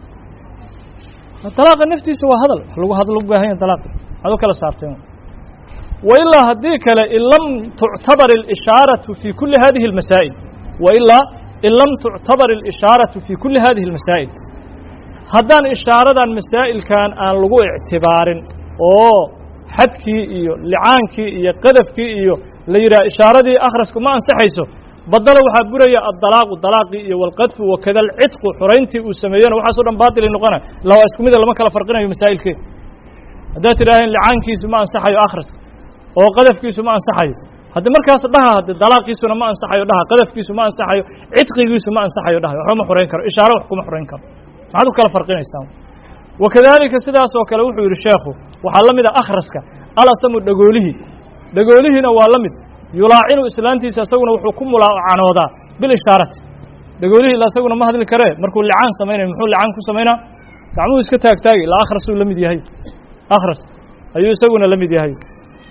dalaaqa naftiisa waa hadal wax lagu hadlo u baahan yahay dalaaqi waxaad u kala saarteen wailaa haddii kale in lam tuctabar اlishaaraةu fi kuli hadihi اlmasaa'il wailaa in lam tuctabar اlishaaraةu fi kuli hadihi اlmasaa'il haddaan ishaaradan masaa'ilkan aan lagu ictibaarin oo xadkii iyo licaankii iyo qadafkii iyo la yidhaha ishaaradii akhrasku ma ansaxayso badalo waxaa buraya addalaaqu dalaaqii iyo walqadfu wakada alcidqu xorayntii uu sameeyena waxaaso dhan baatilay noqonaya illa waa isku mida lama kala farqinayo masaa'ilkeeda haddaad tidhaaheen licaankiisu ma ansaxayo akhraska oo qadafkiisu ma ansaxayo haddi markaas dhaha hadde dalaaqiisuna ma ansaxayo dhaha qadafkiisu ma ansaxayo cidqigiisu ma ansaxayo dhaha waxba ma xorayn karo ishaaro wax kuma xorayn karo maxaad u kala farqinaysaa wakadalika sidaas oo kale wuxuu yidhi sheekhu waxaa la mid a akhraska alasamu dhagoolihii dhagoolihiina waa la mid yulaacinu islaantiisa isaguna wuxuu ku mulaacanoodaa bilishaarati dhagoolihii ila isaguna ma hadli karee markuu licaan samaynayo muxuu licaan ku samaynaa gacmuhu iska taagtaagi ilaa akhrasuu la mid yahay akhras ayuu isaguna la mid yahay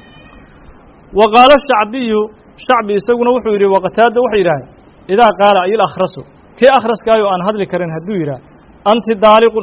wa qaala shacbiyu shacbi isaguna wuxuu yidhi waqataada waxay yidhaaheen idaa qaala ayil akhrasu kii akhraskaayo aan hadli karin hadduu yidhaah anti daaliqun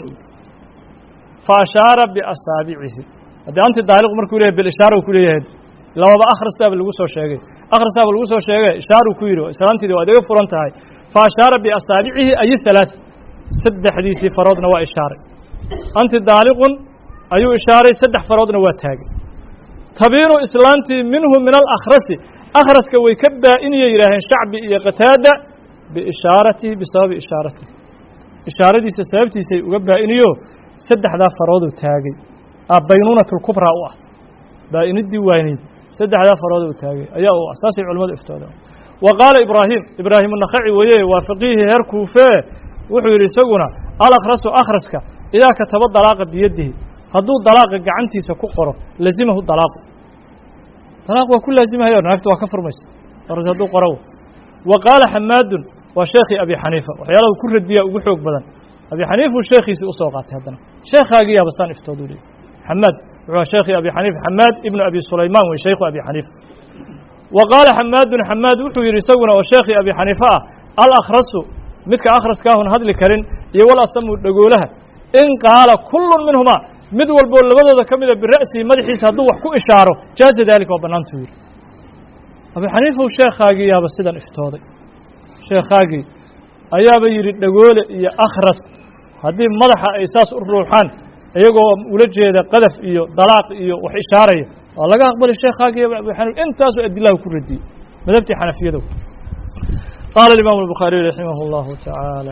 fa ashaara biasaabicihi haddii anti daaliqu markuu leyahay bilishaara ku leeyahay lababa akhrastaaba lagu soo sheegay akhrastaaba lagu soo sheegay ishaaruu ku yidhi islaantiidi waad iga furan tahay fa ashaara biasaabicihi ay halaaث saddexdiisii faroodna waa ishaaray anti daaliqun ayuu ishaaray saddex faroodna waa taagay tabiinu islaantii minhu min alakhrasi akhraska way ka baa-iniyay yidhaaheen shacbi iyo qataada biishaaratihi bisababi ishaaratihi ishaaradiisa sababtiisay uga baa-iniyo saddexdaa farooduu taagay baynuunat lkubraa u ah baa-inidii wayneyd saddexdaa farooduu taagay ayaa u ah saasay culimmadu iftooda wa qaala ibraahim ibraahim unakhaci weeye waa faqiihi heer kuufee wuxuu yidhi isaguna alakhrasu akhraska idaa kataba dalaaqa biyadihi hadduu dalaaqa gacantiisa ku qoro lazimahu dalaaqu dalaaq waa ku laazimahayo naagta waa ka furmaysa aras hadduu qoro wa qaala xamaadun waa sheekhii abi xaniifa waxyaalahu ku radiyaa ugu xoog badan abi xaniifuu sheekhiisii usoo qaatay haddana sheekhaagii yaabastaan iftooduu leeyay xamaad wuxuu sheekhii abi xaniifa xamaad ibnu abi sulaymaan wey shaykhu abi xaniifa wa qaala xamaadun xamaad wuxuu yidhi isaguna oo sheekhii abi xaniifa ah alakhrasu midka akhraskaahun hadli karin iyo wal asamu dhagoolaha in qaala kullun minhumaa mid walboo labadooda ka mida bira'sihi madaxiisa hadduu wax ku ishaaro jaaza daalika waa bannaantuu yidhi abi xaniifaw sheekhaagii yaaba sidan iftooday sheekhaagii ayaaba yidhi dhagoole iyo akhras haddii madaxa ay saas u ruuxaan iyagoo ula jeeda qadaf iyo dalaaq iyo wax ishaaraya waa laga aqbali sheekhaagii abi xaniif intaasoo adilahu ku radiyey madhabtii xanafiyadow qaala imaamu الbukhaariي raximah اllahu taعaalى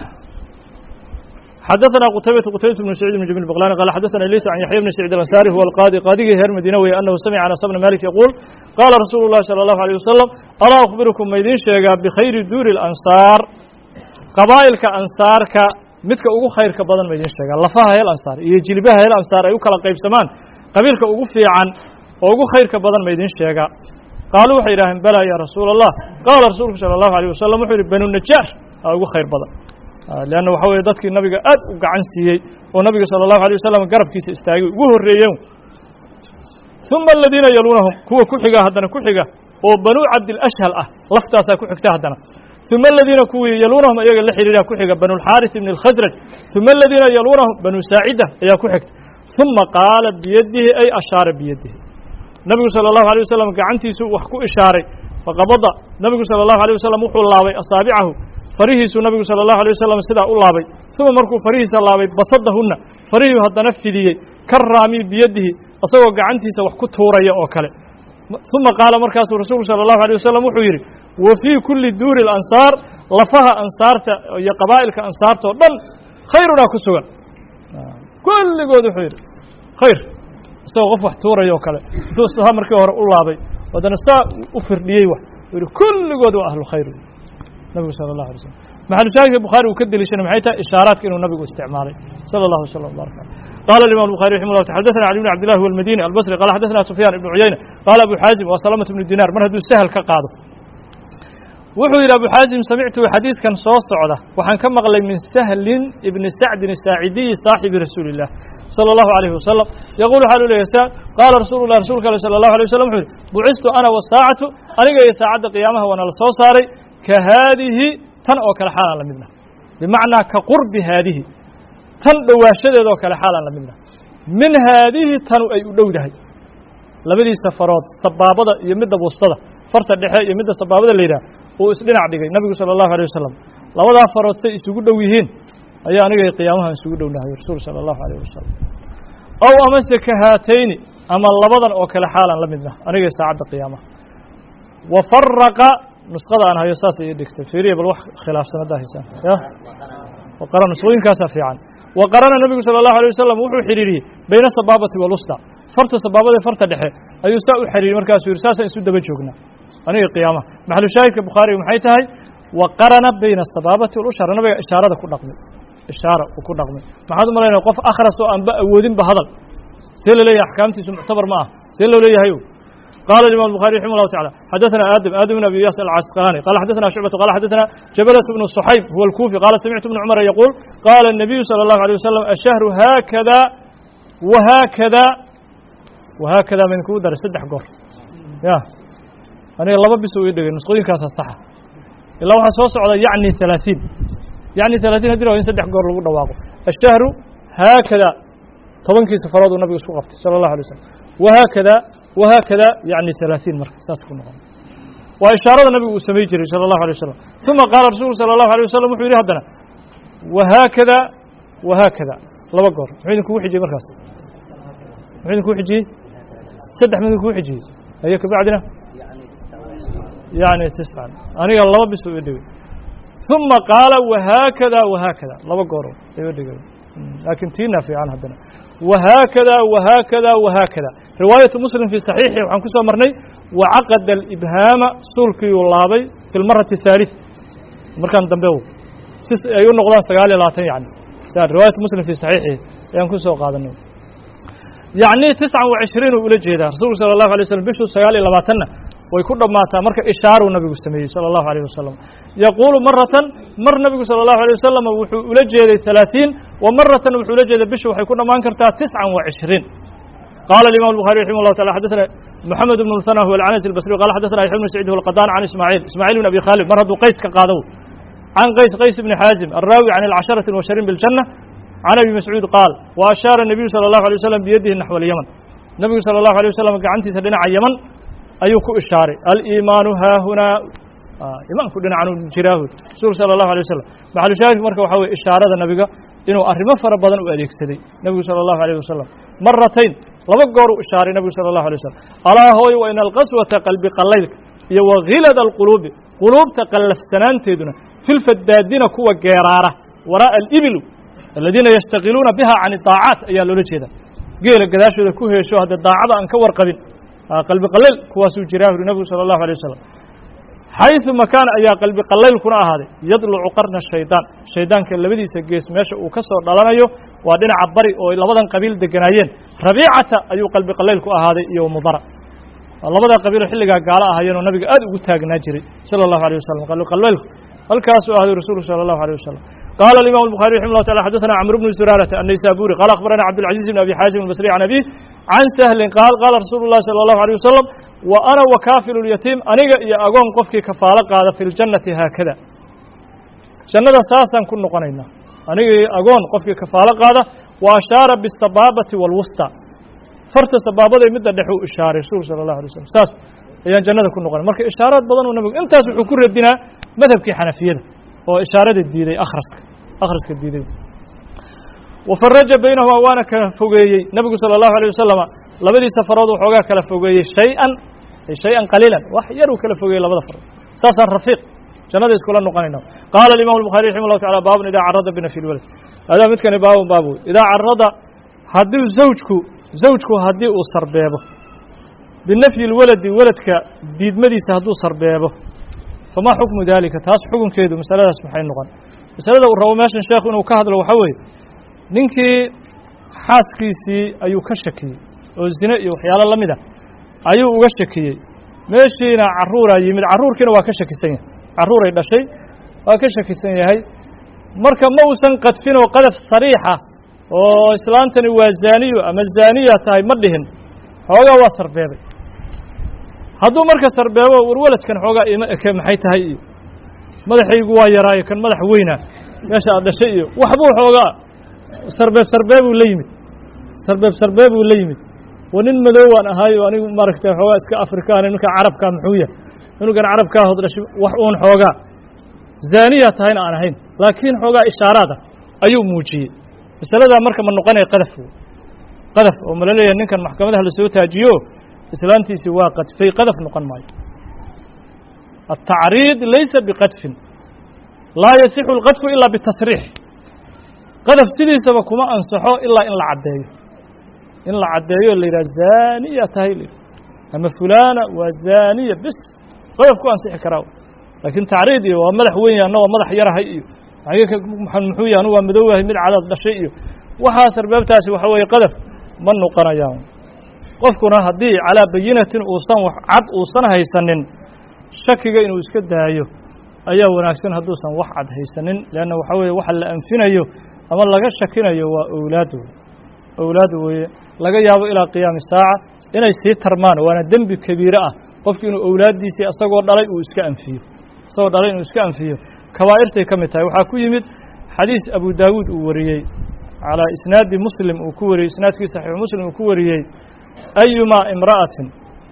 xadaثna qtaybaة qtaybaة بن سعيid بن جميل بقلاني قال xadaثna ليث عن yaحyى بن سعيid الأنصاري هو القاضي qاadigii reer madiina weye أنhu samca aنس بن mالك يquuل qاala rasuul الlahi صلى الله عليه وسلم alaa أخبirكم ma idiin sheegaa bkhayri duuri الأnصاar qabaa'ilka ansaarka midka ugu khayrka badan ma idiin sheegaa lafaha heel ansaar iyo jilbaha heel ansaar ay u kala qaybsamaan qabiilka ugu fiican oo ugu khayrka badan ma idiin sheegaa qaaluu waxay yidhaaheen balaa ya rasuula allah qaala rasuulku sala allahu alيyh wasalam wuxuu yihi banu najaar aa ugu khayr badan leanna waxa weeye dadkii nabiga aad u gacan siiyey oo nabiga sala allahu alيyh wasalam garabkiisa istaagay ugu horreeyeen uma aladiina yaluunahum kuwa ku xiga haddana ku xiga oo banuu cabdilashhal ah laftaasaa ku xigta haddana uma aladiina kuwii yaluunahum ayaga la xidhiidha ku xiga banu lxaaris ibn اlkhasraj uma aladiina yaluunahum banu saacida ayaa ku xigta uma qaala biyadihi ay ashaara biyadihi nabigu salى الlahu عalيه wasalam gacantiisuu wax ku ishaaray faqabada nabigu salى الlahu عalيه wasalam wuxuu laabay asaabicahu farihiisuu nabigu salى الlahu عalيه wasalam sidaa u laabay uma markuu farihiisa laabay basadahuna farihii haddana fidiyey ka raami biyadihi isagoo gacantiisa wax ku tuuraya oo kale uma qaala markaasuu rasuulku salى الlahu عalيه wasalam wuxuu yidhi wa fii kuli duuri اlansaar lafaha ansaarta iyo qabaa'ilka ansaarta oo dhan khayrunaa ku sugan kulligood wuxuu yidhi khayr isagoo qof wax tuuraya oo kale intuu saa markii hore u laabay haddana saa u firdhiyey wax u yihi kulligood waa ahlu khayr nabigu sala allahu alay slam maxalushaahidka bukhaari uu ka deliishanay maxay tahay ishaaraadka inuu nabigu isticmaalay sala allahu wasalam barak aleh قال الإمام البخاري رحمه الله تعالى حدثنا علي بن عبد الله والمديني البصري قال حدثنا سفيان بن عيينة قال أبو حازم وسلمة بن دينار mar hadduu سهل ka qaado wuxuu yidhi أبو xاaزم samictu xadiiثkan soo socda waxaan ka maqlay min سهلin ibni sacdin الsaacidiyi صaaxibi rasuuli الlah slى الlahu عalيه wasalam yaquul waxaa lu leeyahy sa qaala rasuulu lah rasulka ale salى الlahu عalيه wasalam wuxu yihi bucistu ana wasaacatu aniga iyo saacadda qiyaamaha waana la soo saaray ka haadihi tan oo kale xaalaan la midna bimacnaa ka qurbi haadihi tan dhowaashadeed oo kale xaalaan la midna min haadihi tanu ay u dhowdahay labadiisa farood sabaabada iyo midda bustada farta dhexe iyo midda sabaabada la yidhah uu isdhinac dhigay nabigu salى الlahu عalيه wasalam labadaa farood say isugu dhow yihiin ayaa aniga qiyaamahan isugu dhownahay rasuul sala allahu alayh wasalam ow amase ka haatayni ama labadan oo kale xaalan la midna aniga saacadda qiyaamaha wa faraqa nusqada aan hayo saas ii dhigtay fiiriya bal wax khilaafsan haddaa haysaan ya waqara nusqooyinkaasaa fiican wa qarana nebigu sala allahu alay wasalam wuxuu xidhiiriyey bayna asabaabati walusta farta sabaabada ee farta dhexe ayuu saa u xidhiiriyey markaasuu yidhi saasaan isu daba joognaa aniga qiyaamaha maxalu shaahidka bukhaariga maxay tahay wa qarana bayna asabaabati walushara nabiga ishaarada ku dhaqmay ishaara uu ku dhaqmay maxaad u malaynaya qof akhras oo aanba awoodinba hadal see la leeyahay axkaamtiisu muctabar ma ah see loo leeyahay قال الإمام البخاري رحمه الله تعالى حدثنا آدم آدم بن أبي ياس العسقلاني قال حدثنا شعبة قال حدثنا جبلة بن الصحيب هو الكوفي قال سمعت ابن عمر يقول قال النبي صلى الله عليه وسلم الشهر هكذا وهكذا وهكذا من كودر سدح قر يا أنا الله بس ويدق نسقين كاس الصحة إلا واحد صوص على يعني ثلاثين يعني ثلاثين هدري وين سدح قر لو دواقو الشهر هكذا طبعا كيس فرض النبي صلى الله عليه وسلم وهكذا وهكذا يعني ثلاثين مرة ساس كنا وإشارة النبي سمي جري صلى الله عليه وسلم ثم قال الرسول صلى الله عليه وسلم وحيري هدنا وهكذا وهكذا لما قر وحين كو حجي مركز وحين كو حجي سدح من كو حجي هيك بعدنا يعني تسعة أنا الله بس يدوي ثم قال وهكذا وهكذا لما قر يدوي لكن تينا في عن هدنا وهكذا وهكذا وهكذا رواية مسلم في صحيحه وعن كسو مرني وعقد الإبهام سلكي واللابي في المرة الثالثة مركان دنبو أيون نقضان سقالي لاتين يعني رواية مسلم في صحيحه يعني كسو قادنه يعني تسعة وعشرين وإلى جيدا رسول صلى الله عليه وسلم بشو سقالي لباتنا ويكون ماتا مركا إشارة النبي السمي صلى الله عليه وسلم يقول مرة مر النبي صلى الله عليه وسلم ولجد ثلاثين ومرة ولجد بشو وحيكون ما انكرتها تسعة وعشرين قال الإمام البخاري رحمه الله تعالى حدثنا محمد بن المثنى هو العنزي البصري قال حدثنا يحيى بن سعيد هو القطان عن إسماعيل إسماعيل بن أبي خالد مرض قيس كقادو عن قيس قيس بن حازم الراوي عن العشرة المبشرين بالجنة عن أبي مسعود قال وأشار النبي صلى الله عليه وسلم بيده نحو اليمن النبي صلى الله عليه وسلم قعنتي سدنا على اليمن ayuu ku ishaaray aliimaanu haahunaa imaanku dhinacan jiraahu rasuul sala allahu alay wasalam maxalu shaahid marka waxaa weye ishaarada nabiga inuu arrimo fara badan u adeegsaday nebigu sala allahu alayh wasalam maratayn laba goor u ishaaray nebigu sala allahu alay wasalam alaa hooy wa ina alqaswata qalbi qallaylka iyo wa khilada alquluubi quluubta qallafsanaanteeduna filfadaadina kuwa geeraara waraa'a alibilu aladiina yashtaqiluuna biha can idaacaat ayaa loola jeeda geela gadaashooda ku heesho hadda daacada aan ka warqabin qalbi qallayl kuwaasuu jiraa yuri nebigu sala allahu alay wasalam xayثu makaan ayaa qalbi qallaylkuna ahaaday yadlucu qarna shaydaan shaydaanka labadiisa gees meesha uu ka soo dhalanayo waa dhinaca bari oo labadan qabiil deganaayeen rabiicata ayuu qalbi qallayl ku ahaaday iyo mudara labada qabiiloo xilligaa gaalo ahaayeen oo nabiga aad ugu taagnaa jiray sala allahu alيh wasalam qalbi qallaylku halkaasuu ahday rasuulku sala allahu alيh wasalam قال الإمام البخاري رحمه الله تعالى حدثنا عمرو بن زرارة النيسابوري قال أخبرنا عبد العزيز بن أبي حازم البصري عن أبيه عن سهل قال قال رسول الله صلى الله عليه وسلم وأنا وكافل اليتيم أنيق يا أقون قفك كفالة قال في الجنة هكذا جنة ساسا كن نقنينا أنيق أقون قفك كفالة قال وأشار بالسبابة والوسطى فرت السبابة مدة دحو إشارة رسول صلى الله عليه وسلم ساس أيان جنة كن نقنينا مرك إشارات بدن ونبي أنت سبحوا ردنا مذهب كي حنفية oo ishaarada diiday akhraska akhraska diiday wafaraja baynahuma waana kala fogeeyey nebigu sala allahu alay wasalama labadii safarood waxoogaa kala fogeeyey shay-an shay-an qaliilan wax yaruu kala fogeeyey labada farood saasaan rafiiq jannada iskula noqonayna qaala alimamu albukhari raximah llahu tacala baabun idaa carada binafi lwalad adaa midkani baabun baab wey idaa carada haddii zawjku zawjku haddii uu sarbeebo binafyi lwaladi weladka diidmadiisa hadduu sarbeebo famaa xukmu dalika taas xukunkeedu masaladaas maxay noqon masalada uu rabo meeshan sheekhu inuu ka hadlo waxaa weeye ninkii xaaskiisii ayuu ka shakiyey oo zine iyo waxyaalo la mid a ayuu uga shakiyey meeshiina carruuraa yimid carruurkiina waa ka shakisan yahay carruuray dhashay waa ka shakisan yahay marka ma uusan qadfin oo qadaf sariixa oo islaantani waa zaaniyo ama zaaniya tahay ma dhihin xoogaa waa sarbeebay hadduu marka sarbeebo war weladkan xoogaa ima eke maxay tahay iyo madaxaygu waa yaraayo kan madax weyna meesha aad dhashay iyo waxbuu xoogaa sarbeeb sarbeebuu la yimid sarbeeb sarbeebuu la yimid wa nin madoowaan ahaayo anigu maaragtay xoogaa iska afrikaana ninka carabkaa muxuu yahay inugan carabkaa hod dhashay wax uun xoogaa zaaniya tahayna aan ahayn laakiin xoogaa ishaaraada ayuu muujiyey masaladaa marka ma noqonaya qadaf qadaf oo mala leeyahay ninkan maxkamadaha lasoo taajiyo islaantiisii waa qadfay qadaf noqon maayo التacriid laysa bqadfin laa yasixu اlqadfu ilaa bitasriix qadaf sidiisaba kuma ansaxo ilaa in la caddeeyo in la caddeeyo la yidhaha zaaniya tahay l ama fulana waa zaaniya bes qadaf ku ansixi karaa laakiin tacriid iyo waa madax weyn anna waa madax yarahay iyo muxuu yahy anu waa madoowahay mid cadaad dhashay iyo waxaas arbaabtaasi waxa weeye qadaf ma noqonayaan qofkuna haddii calaa bayinatin uusan wax cad uusan haysanin shakiga inuu iska daayo ayaa wanaagsan hadduusan wax cad haysanin leanna waxaa weeye waxa la anfinayo ama laga shakinayo waa owlaad wey owlaad weeye laga yaabo ilaa qiyaami saaca inay sii tarmaan waana dembi kabiire ah qofki inuu owlaaddiisii isagoo dhalay uu iska anfiyo isagoo dhalay inuu iska anfiyo kabaa'irtay ka mid tahay waxaa ku yimid xadiis abu daawuud uu wariyey calaa isnaadi muslim uu ku wariyey isnaadkii saxiixu muslim uu ku wariyey ayumaa imra'atin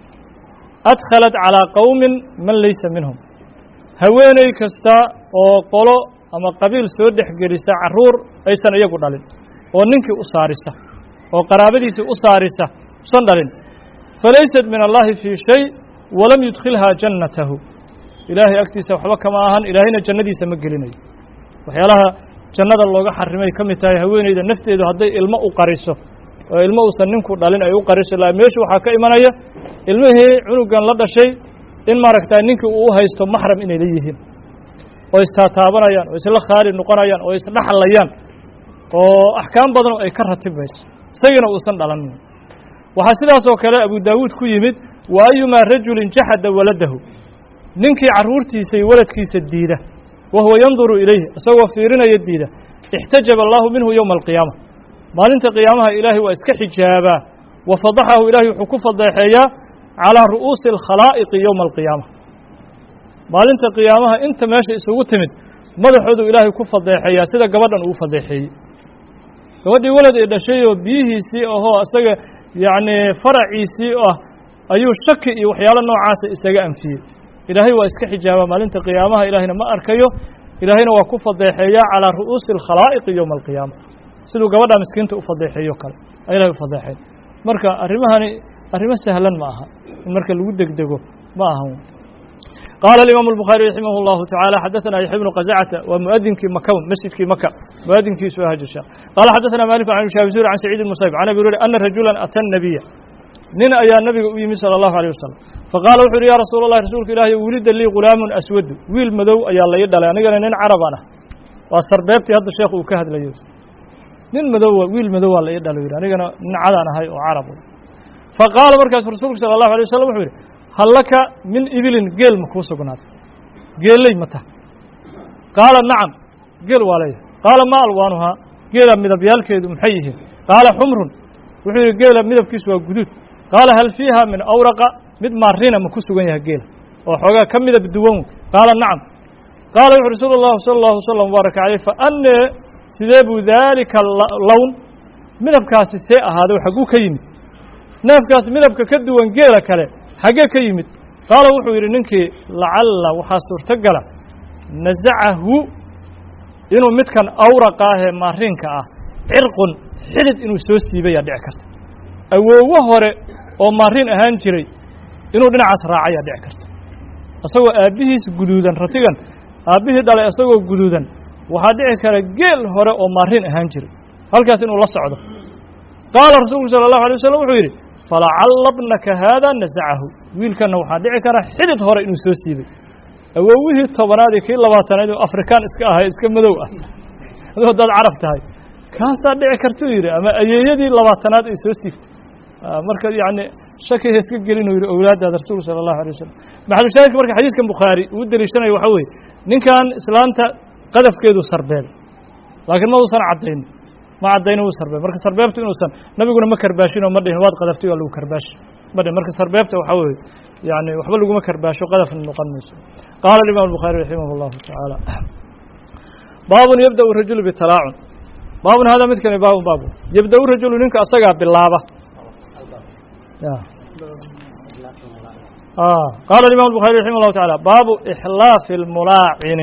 adkhalat calىa qowmin man laysa minhum haweeney kasta oo qolo ama qabiil soo dhex gelisa carruur aysan iyagu dhalin oo ninkii u saarisa oo qaraabadiisii u saarisa usan dhalin falaysat min allahi fii shay walam yudkhilhaa jannatahu ilaahay agtiisa waxba kama ahan ilaahayna jannadiisa ma gelinayo waxyaalaha jannada looga xarimay ka mid tahay haweeneyda nafteedu hadday ilmo u qariso oo ilmo uusan ninku dhalin ay u qariso la meeshu waxaa ka imanaya ilmihii cunugan la dhashay in maaragta ninkii uu u haysto maxram inay la yihiin oo istaataabanayaan oo isla khaali noqonayaan oo isdhaxlayaan oo axkaam badan ay ka ratibmayso isagiina uusan dhalanin waxaa sidaas oo kale abu daawuud ku yimid wa ayumaa rajulin jaxada waladahu ninkii carruurtiisa iyo waladkiisa diida wa huwa yanduru ilayhi isagoo fiirinaya diida ixtajaba allahu minhu yowma alqiyaama maalinta qiyaamaha ilaahay waa iska xijaabaa wa fadaxahu ilaahay wuxuu ku fadeexeeyaa calىa ru'uusi alkhalaa'iqi yowma alqiyaama maalinta qiyaamaha inta meesha isugu timid madaxoodu ilaahay ku fadeexeeyaa sida gabadhan uu fadeexeeyey gabadhii walad ee dhashay oo biyihiisii ahoo isaga yacni faraciisii ah ayuu shaki iyo waxyaalo noocaasa isaga anfiyey ilaahay waa iska xijaabaa maalinta qiyaamaha ilaahayna ma arkayo ilaahayna waa ku fadeexeeyaa calىa ru'uusi alkhalaa'iqi yowma alqiyaama siduu gabadha miskiinta u fadeexeeyo kale ilahay u fadeexeen marka arrimahani arrimo sahlan ma aha in marka lagu degdego ma aha qaala alimaamu الbukhaari raximah اllahu taعalى xadaثana yaxya bnu qazcata waa muadinkii maka masjidkii maka muadinkiisu aha jisha qaala xadaثana malik can shaabizuri can saciid musayb can abi hurayra ana rajula ata الnabiya nin ayaa nabiga u yimid salى اllahu alيه wasalam faqaala wuxu uhi ya rasuul اllahi rasuulka ilaahy wulida lii gulaamun aswadu wiil madow ayaa la ii dhalay anigana nin carabaan ah waa sarbeebtii hadda sheekh uu ka hadlayo nin madowa wiil madowaa la ii dhalo yidhi anigana nin cadaan ahay oo carab fa qaala markaasu rasuulku sala allahu alay wasalam wuxuu yidhi hal laka min ibilin geel ma kuu sugnaaday geelley ma taha qaala nacam geel waa leeyahay qaala ma alwaanuhaa geela midabyaalkeedu maxay yihiin qaala xumrun wuxuu yidhi geela midabkiisu waa guduud qaala hal fiiha min awraqa mid maarina ma ku sugan yahay geela oo xoogaa ka midab duwan qaala nacam qaala wuxu rasuulu llahu sala allahu wasalam mubaaraka caleyh fa annee sidee buu daalika lown midabkaasi see ahaaday xagguu ka yimid neefkaas midabka ka duwan geela kale xaggee ka yimid qaala wuxuu yidhi ninkii lacalla waxaa suurtogala nasacahu inuu midkan awraqa ah ee maariinka ah cirqun xidid inuu soo siibayaa dhici karta awoowo hore oo maariin ahaan jiray inuu dhinacaas raacayaa dhici karta isagoo aabbihiis guduudan ratigan aabbihii dhalay isagoo guduudan waxaa dhici kara geel hore oo maariin ahaan jiray halkaas inuu la socdo qaala rasuulku sala allahu alay wasalam wuxuu yidhi falacalla bnaka haada nasacahu wiilkanna waxaa dhici kara xidid hore inuu soo siibay awowihii tobanaad iyo kii labaatanaad oo afrikaan iska ahay iska madow ah aduu haddaad carab tahay kaasaa dhici kartuu yidhi ama ayeeyadii labaatanaad ay soo siigtay marka yacni shakiga iska gelinuu yidhi owlaaddaada rasuulku sala allahu alay wasalam maxalushaahidka marka xadiiskan bukhaari uu deliishanayo waxaa weeye ninkan islaanta qadafkeedu sarbeebay laakiin ma uusan caddaynin ma caddaynin wuu sarbeeb marka sarbeebtu inuusan nabiguna ma karbaashin oo ma dhihin waad qadaftay waa lagu karbaashi ma dhihin marka sarbeebta waxaa weeye yani waxba laguma karbaasho qadafna noqon mayso qaala alimam الbukhaari raximah اllahu tacaala baabun yabda rajulu bitalaacun baabun hada midkani baabun baabu yabda rajulu ninka asagaa bilaaba qaala imam الbukhaari raximah اllahu taعala baabu ixlaafi اlmulaacini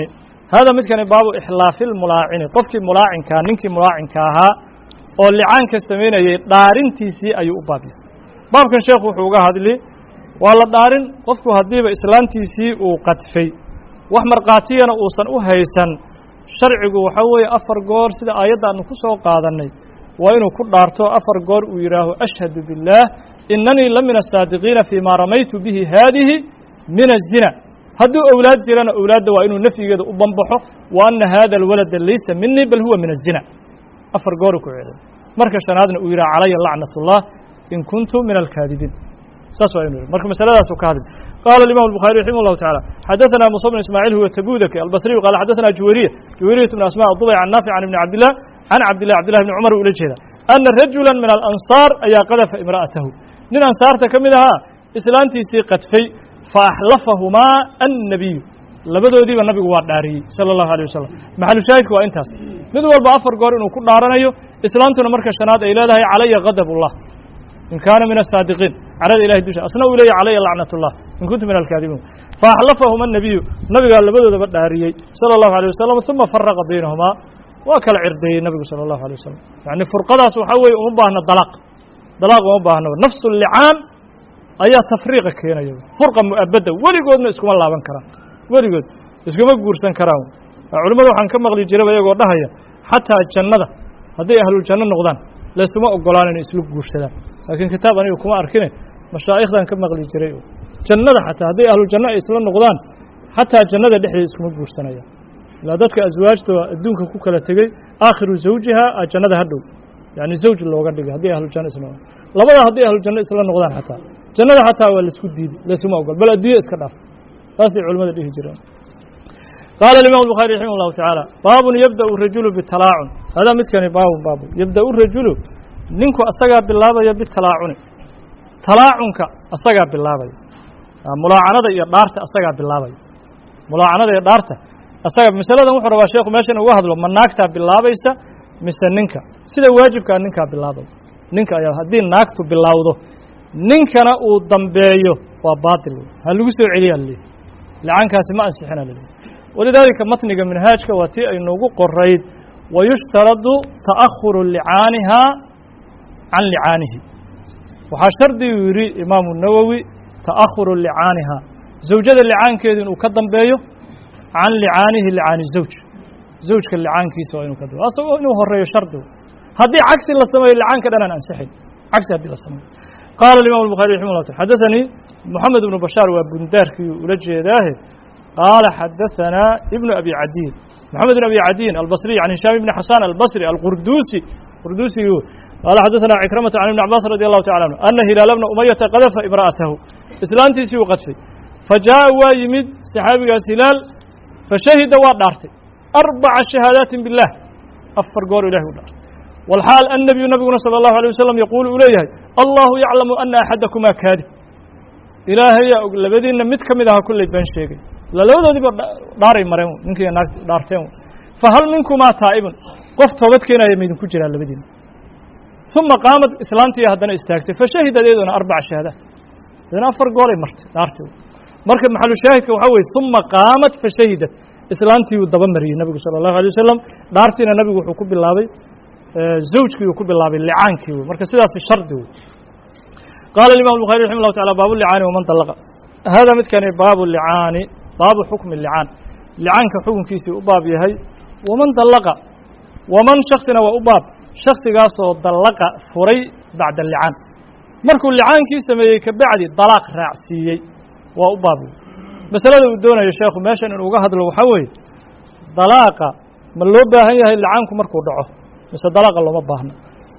hada midkani baabu ixlaafi lmulaacini qofkii mulaacinkaa ninkii mulaacinka ahaa oo licaanka samaynayay dhaarintiisii ayuu u baabya baabkan sheekhu wuxuu uga hadli waa la dhaarin qofku haddiiba islaantiisii uu qadfay wax markhaatiyana uusan u haysan sharcigu waxaa weeye afar goor sida aayadda aanu ku soo qaadannay waa inuu ku dhaarto afar goor uu yidhaaho ashhadu biاllaah inanii la min asaadiqiina fii maa ramaytu bihi haadihi min azina hadduu owlaad jirana owlaadda waa inuu nafyigeeda u banbaxo wa anna haada alwalada laysa minii bal huwa min azina afar gooru ku ceeday marka shanaadna uu yidhaha calaya lacnat اllah in kuntu min alkaadibiin saas waa inu yidhi marka masaladaasuu ka hadli qaala الimam الbuخarي raximah الlahu taعalى xadaثna musa bn ismaaعiil huwa tabudaki albasriyu qala xadaثna juwayriya juwayriyat bn asmاء dubay can naafic can ibni cabdillah can cabdillah cabdillahi bni cumar ula jeeda ana rajula min alansaar ayaa qadafa imra'atahu nin ansaarta ka mid ahaa islaantiisii qadfay faaxlafahumaa annabiyu labadoodiiba nabigu waa dhaariyey sala allahu alay wasalam maxalu shaahidku waa intaas mid walba afar goor inuu ku dhaaranayo islaantuna marka shanaad ay leedahay calaya gadab ullah in kaana min asaadiqiin calada ilahay dusha asna uu leeyahy calaya lacnat ullah in kuntu min alkaadibiin faaxlafahuma annabiyu nabigaa labadoodaba dhaariyey sala allahu alay wasalam uma faraqa baynahumaa waa kala cirdeeyey nabigu sala allahu alay wasalam yacni furqadaas waxaa weeye uma baahna dalaaq dalaaq uma baahno nafsu licaan ayaa tafriiqa keenaya furqa mu'abadda weligoodna iskuma laaban karaan weligood iskuma guursan karaan culimmada waxaan ka maqli jiraba iyagoo dhahaya xataa jannada hadday ahluljanno noqdaan laysuma ogolaan inay isla guursadaan laakiin kitaab aniga kuma arkine mashaa'ikhdan ka maqli jiray jannada xataa hadday ahluljanno ay isla noqdaan xataa jannada dhexdeeda iskuma guursanayaan ilaa dadka aswaajta adduunka ku kala tegey aakhiru zawjiha a jannada ha dhow yani zawj looga dhigay haddii ahlujanno isla noqdaan labadaa hadday ahlujanno isla noqdaan xataa jannada xataa waa laisku diiday laysuma ogol bal adduunya iska dhaaf saasay culimmada dhihi jireen qaala alimam الbuخarي raximah الlahu taعaalى baabun yabda'u rajulu bitalaacun hadaa midkani baabun baabu yabda'u rajulu ninku asagaa bilaabaya bitalaacuni talaacunka asagaa bilaabaya mulaacanada iyo dhaarta asagaa bilaabaya mulaacanada iyo dhaarta asaga masaladan wuxuu rabaa sheekhu meeshan uga hadlo ma naagtaa bilaabaysa mise ninka sida waajibkaa ninkaa bilaabaya ninka ayaa haddii naagtu bilowdo ninkana uu dambeeyo waa baatil ha lagu soo celiyaa laleeyahy lacaankaasi ma ansixina laleeyahy walidaalika matniga minhaajka waa tii ay noogu qorayd wayushtaradu ta'ahuru licaanihaa can licaanihi waxaa shardiguu yidhi imaamu nawowi ta'ahuru licaanihaa zawjada licaankeedu inuu ka dambeeyo can licaanihi licaani zawj zawjka licaankiisa waa inuu ka dambeyo asagoo inuu horeeyo shardigu haddii cagsi la sameeyo licaanka dhanaan ansixayn cagsi haddii la sameeyo qaala الimam الbuخarي raximah llah taala xadaثanii moxamed ibnu bashaar waa bundaarkiiuu ula jeedaahe qaala xadaثanaa ibnu abi cadiin moxamed ibn abi cadiin albصriy can hishaam ibni xasan albصri alqurdusi qurdusigu qaala xadaثana cikramata can ibni cabaas radi allahu tacala anhu ana hilaala bna umayata qadafa imra'atahu islaantiisii uu qadfay fajaaءa waa yimid saxaabigaas hilaal fashahida waa dhaartay arbaca shahaadaati biاllah afar goor ilahi u dhaartay والxاaل النبiyu nabiguna slى الlaهu عليه waسلم yaquul uu leeyahay allahu yaclamu ana axadakumaa kaadib ilaahayaa og labadiinna mid ka mid aha kolley been sheegay ila labadoodiiba dhaaray mareen ninkii naag dhaarteen fahal minkumaa taa'ibun qof toobad keenaya maydinku jiraa labadiina ثuma qaamad islaantii haddana istaagtay fashahidad iyaduna arbaca shahaadaat idana afar gooray martay dhaartay marka maxalu shaahidka waxaa weye ثuma qaamad fashahidat islaantii uu daba mariyey nabigu salى الlahu عalيه wasalam dhaartiina nabigu wuxuu ku bilaabay zawjkii uu ku bilaabay licaankii wey marka sidaasi shardi wey qaala الimam الbuخarي raximah الlahu taعala baabu licaani waman طalaqa hada midkani baabu licaani baabu xukmi licaan licaanka xukunkiisii u baab yahay waman dallaqa waman shaksina waa u baab shaksigaasoo dallaqa furay bacda licaan markuu licaankii sameeyey kabacdi dalaaq raacsiiyey waa u baab wey masalada uu doonayo sheekhu meeshan inuu uga hadlo waxaa weeye dalaaqa ma loo baahan yahay licaanku markuu dhaco mise dalaaqa looma baahno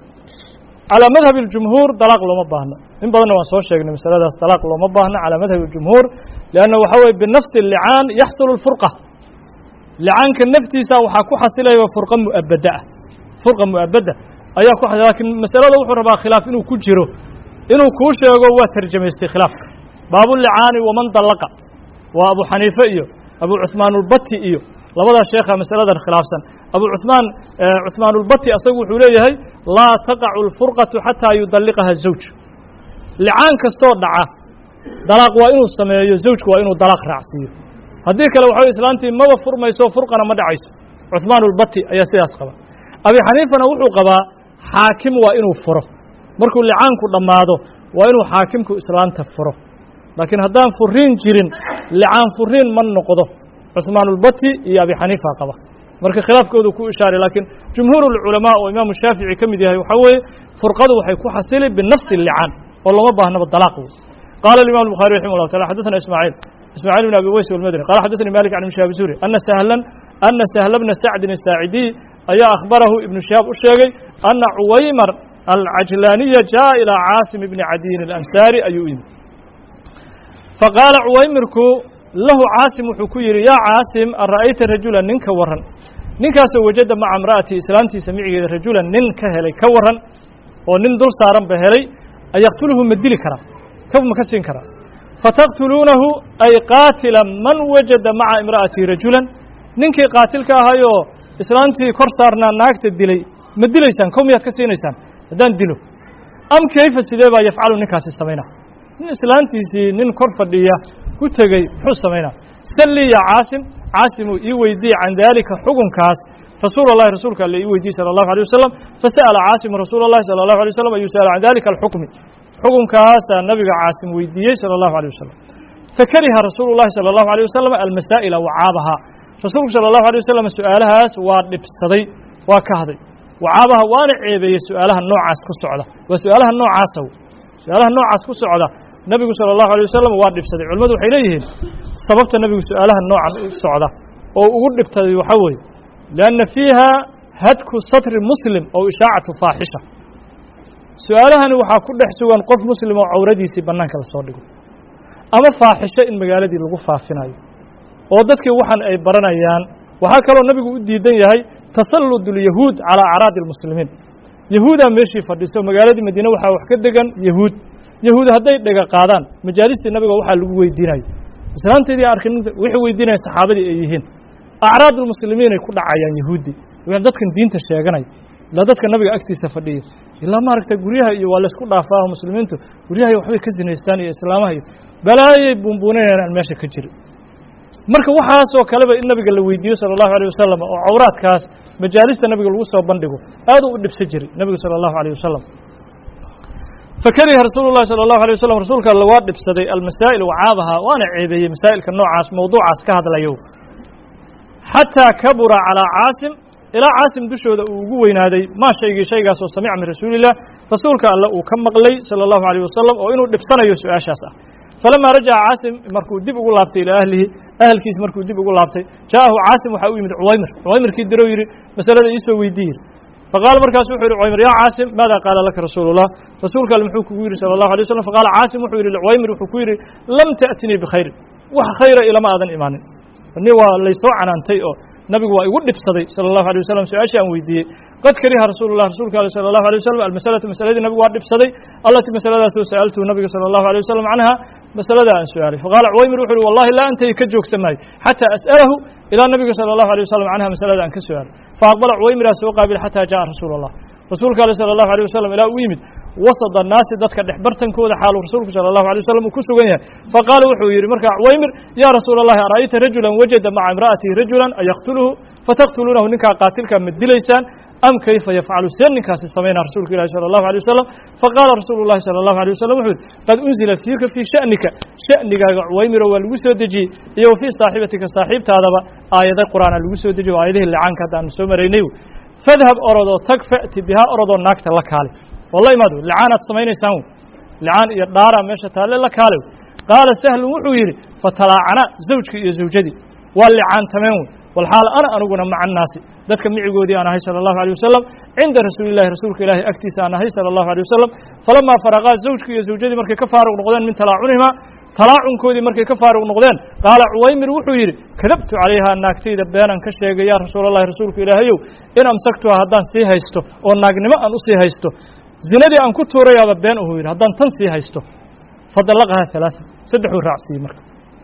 calaa madhabi اljumhuur dalaaq looma baahno in badanna waan soo sheegnay masaladaas dalaaq looma baahno calaa madhabi اljumhuur lianna waxaa weye binafsi licaan yaxsulu اlfurqa licaanka naftiisa waxaa ku xasilaya furqa mu'abada ah furqa mu'abada ayaa ku xasila lakin masalada wuxuu rabaa khilaaf inuu ku jiro inuu kuu sheego waa tarjamaystay khilaafka baabulicaani waman dallaqa waa abu xaniife iyo abu cuثmaan اlbati iyo labadaa sheekha masaladan khilaafsan abu cuثmaan cuثmaan اlbati asagu wuxuu leeyahay laa taqacu اlfurqaةu xataa yudalliqaha zawj licaan kastoo dhaca dalaaq waa inuu sameeyo zawjku waa inuu dalaaq raacsiiyo haddii kale waxa wey islaantii maba furmayso furqana ma dhacayso cuثmaan اlbati ayaa sidaas qaba abi xaniifana wuxuu qabaa xaakim waa inuu furo markuu licaanku dhammaado waa inuu xaakimku islaanta furo laakiin haddaan furiin jirin licaan furiin ma noqdo cuثmaan اlbati iyo abi xaniifa qaba marka khilaafkoodu ku ishaaray laakiin jumhuur اlculamaa oo imaamu shaafici ka mid yahay waxaa weeye furqadu waxay ku xasili binafsi اlicaan oo loma baahnaba dalaaq wey qaala imam الbuخarي raximah الlah taala xadaثna ismaaعiil ismaaعiil bn abi weys اlmadni qala xadaثnii malik can ibn shihab zuri ana sahlan ana sahla bna sacdin الsaacidiy ayaa akhbarahu ibnu shihaab u sheegay ana cuwaymar alcajlaaniya jaءa ilىa caasim bni cadiyin اlansaari ayuu u yimid faqaala cuwaymirku lahu caasim wuxuu ku yidhi yaa caasim an ra'ayta rajulan nin ka warran ninkaasoo wajada maca imra'atii islaantiisa micigeeda rajulan nin ka helay ka warran oo nin dul saaran ba helay ayaqtuluhu ma dili karaa kab ma ka siin karaa fataqtuluunahu ay qaatila man wajada maca imra'atii rajulan ninkii qaatilka ahayoo islaantii kor saarnaa naagta dilay ma dilaysaan kow miyaad ka siinaysaan haddaan dilo am kayfa sidee baa yafcalu ninkaasi samaynaa nin islaantiisii nin kor fadhiya ku tegey muxuu samaynaa sallii ya caasim caasimuu ii weydiye can daalika xukunkaas rasuul اllahi rasuulka alle ii weydiye salى الlahu عalيه wasalam fasa'ala caasimu rasuul اllahi salى الlahu عalيه wasalam ayuu sa'ala can dalika alxukmi xukunkaasaa nabiga caasim weydiiyey salى الlahu عalيه wasalam fakariha rasuulu الlahi salى الlahu عalيه wasalam almasaa'ila wacaabahaa rasuulku salى الlahu عalيه wasalam su'aalahaas waa dhibsaday waa kahday wacaabaha waana ceebeeyey su'aalaha noocaas ku socda waa su'aalaha noocaasa su-aalaha noocaas ku socda nebigu salى الlahu عalيه wasalam waa dhibsaday culimmadu waxay leeyihiin sababta nebigu su-aalaha noocan u socda oo ugu dhibtaday waxaa weeye lianna fiiha hadku satri muslim oo ishaacatu faaxisha su-aalahani waxaa ku dhex sugan qof muslim oo cawradiisii bannaanka lasoo dhigo ama faaxisho in magaaladii lagu faafinayo oo dadkii waxan ay baranayaan waxaa kaloo nebigu u diidan yahay tasallud اlyahuud calىa acraadi اlmuslimiin yahuudaa meeshii fadhiso magaaladii madiine waxaa wax ka degan yahuud yahuud hadday dhega qaadaan majaalistii nabiga waxaa lagu weydiinayo islaanteedii arkin waxay weydiinayan saxaabadii ay yihiin acraad ulmuslimiin ay ku dhacayaan yahuuddii dadkan diinta sheeganaya ilaa dadka nabiga agtiisa fadhiya ilaa maaragta guryaha iyo waa laysku dhaafaaho muslimiintu guryahay waxbay ka sinaystaan iyo islaamaha iyo balaayay buunbuuninayaan aan meesha ka jirin marka waxaasoo kaleba in nabiga la weydiiyo salى الlahu عalيه wasalam oo cawraadkaas majaalista nabiga lagu soo bandhigo aad u dhibsan jiray nebigu salى الlahu عalيه wasalam fakariha rasuulu الlahi salى الlahu عalيه wasalam rasuulka alla waa dhibsaday almasaa'il wacaabaha waana ceebeeyey masaa'ilka noocaas mawduucaas ka hadlayo xataa kabura calىa caasim ilaa caasim dushooda uu ugu weynaaday maa shaygii shaygaas oo samica min rasuuli الlah rasuulka alle uu ka maqlay salى الlahu عalيه wasalam oo inuu dhibsanayo su-aashaas ah falamaa rajaca caasim markuu dib ugu laabtay ilaa ahlihi ahalkiis markuu dib ugu laabtay ja'ahu caasim waxaa u yimid cuwaymir cuwaymirkii dirow yidhi masalada iisoo weydiiye yidhi faqaala markaasu wuxuu yidhi cuwaymir yaa caasim maada qaala laka rasuulu الlah rasuulka alle muxuu kugu yidhi salى الlahu alيه waslm faqaala caasim wuxuu yidhi licuwaymir wuxuu ku yidhi lam ta'tinii bikhayrin wax khayra ilama aadan imaanin ni waa laysoo canaantay oo nabigu waa igu dhibsaday salى الlahu عalيه wasalam su-aashii aan weydiiyey qad kariha rasuulu الlah rasuulka ale salى الlahu عalيه wasalam almasalatu masaladii nabigu waa dhibsaday allatii masaladaasoo sa'altuhu nabiga salى الlahu عalيه wasalam canha masaladaa aan su-aalay faqaala cuwaymir wuxu uhi wallahi laa antay ka joogsan maayo xataa as'alahu ilaa nabiga salى الlahu عalيه wasalam canha masalada aan ka su-aalay faaqbala cuwaymiraa soo qaabil xataa jaءa rasuulu الlah rasuulka ale salى الlahu عalيه wasalam ilaa u yimid wasad annaasi dadka dhex bartankooda xaaluu rasuulku salى الlahu عalيه wasalam uu ku sugan yahay faqaala wuxuu yidhi markaa cuwaymir yaa rasuula الlahi ara'ayta rajulan wajada maca imra'atihi rajulan ayaqtuluhu fataqtuluunahu ninkaa qaatilkaa ma dilaysaan am kayfa yafcalu see ninkaasi samaynaa rasuulka ilahi salى الlahu عalيه wasalam faqaala rasuulu الlahi salى الlahu عalيه wasalam wuxuu yidhi qad unzila fiika fii sha'nika sha'nigaaga cuwaymiro waa lagu soo dejiyey iyo wa fii saaxibatika saaxiibtaadaba aayada qur'aana lagu soo dejiyey o aayadihii licaanka hadda aanu soo maraynay fadhab orodoo tag fa'ti bihaa orodoo naagta la kaale oo la imaado licaanaad samaynaysaan wey licaan iyo dhaaraa meesha taalle la kaale wey qaala sahlun wuxuu yidhi fatalaacana zawjkii iyo zawjadii waa licaantameen wey walxaal ana aniguna maca annaasi dadka micigoodii aan ahay salى الlahu عalيه wasalam cinda rasuuli الlahi rasuulka ilaahi agtiisa aan ahay salى الlahu عalيه wasalam falamaa faraqaa zawjkii iyo zawjadii markay ka faaruq noqdeen min talaacunihimaa talaacunkoodii markay ka faaruq noqdeen qaala cuwaymir wuxuu yidhi kadabtu calayhaa naagtayda beenan ka sheegay yaa rasuul allahi rasuulka ilaahayow in amsaktuha haddaan sii haysto oo naagnimo aan usii haysto zinadii aan ku tuurayaaba been uhuu yidhi haddaan tan sii haysto fadallaqahaa ثalaaثa saddexuu raacsiiyey marka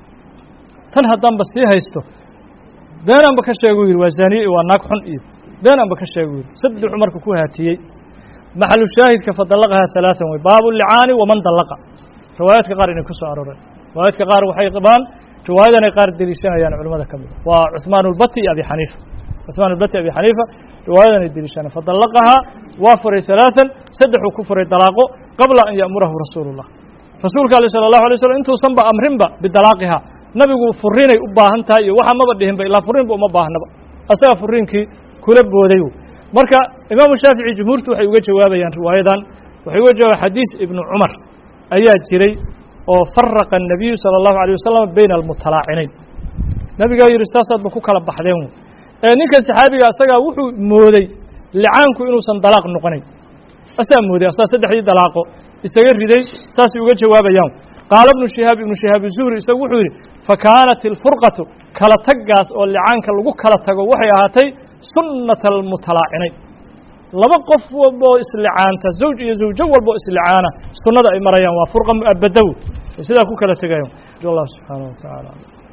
tan haddaanba sii haysto beenaanba ka sheegu yidhi waa zaaniye iyo waa naag xun iyo beenaanba ka sheegu yidhi saddexuu marka ku haatiyey maxalu shaahidka fadallaqahaa ثalaaثan wey baabu licaani waman dallaqa riwaayaadka qaar inay ku soo arooreen riwaayaadka qaar waxay qabaan riwaayadan ay qaar deliishanayaan culimmada ka mida waa cuثmaan اlbati iyo abi xaniifa cuثmaan اlbati abi xaniifa riwaayadan ay deliishanaya fadallaqahaa waa furay ثalaaثan saddexuu ku furay dalaaqo qabla an ya'murahu rasuulu الlah rasuulka ale salى الlahu alay slm intuusanba amrinba bidalaaqihaa nabigu furiinay u baahan tahay iyo waxa maba dhihinba ilaa furiinba uma baahnaba asaga furiinkii kula booday marka imaamu shaafici jumhuurtu waxay uga jawaabayaan riwaayadan waxay uga jawaabayan xadiis ibnu cumar ayaa jiray oo faraqa الnabiyu salى الlahu alيه wasalam bayna almutalaacinayn nabigaa yidhi saasaadba ku kala baxdeen ee ninka saxaabiga asagaa wuxuu mooday licaanku inuusan dalaaq noqonayn asaa mooday asaa saddexdii dalaaqo isaga riday saasay uga jawaabayaan qaala ibnu shihaab ibnu shihaab zuhri isagu wuxuu yidhi fakaanat ilfurqatu kala taggaas oo licaanka lagu kala tago waxay ahaatay sunnata almutalaacinayn laba qof walba oo islicaanta zawj iyo zawjo walba oo islicaana sunnada ay marayaan waa furqa mu'abadow sidaa ku kala tegayan allah subxaanaه wa taعala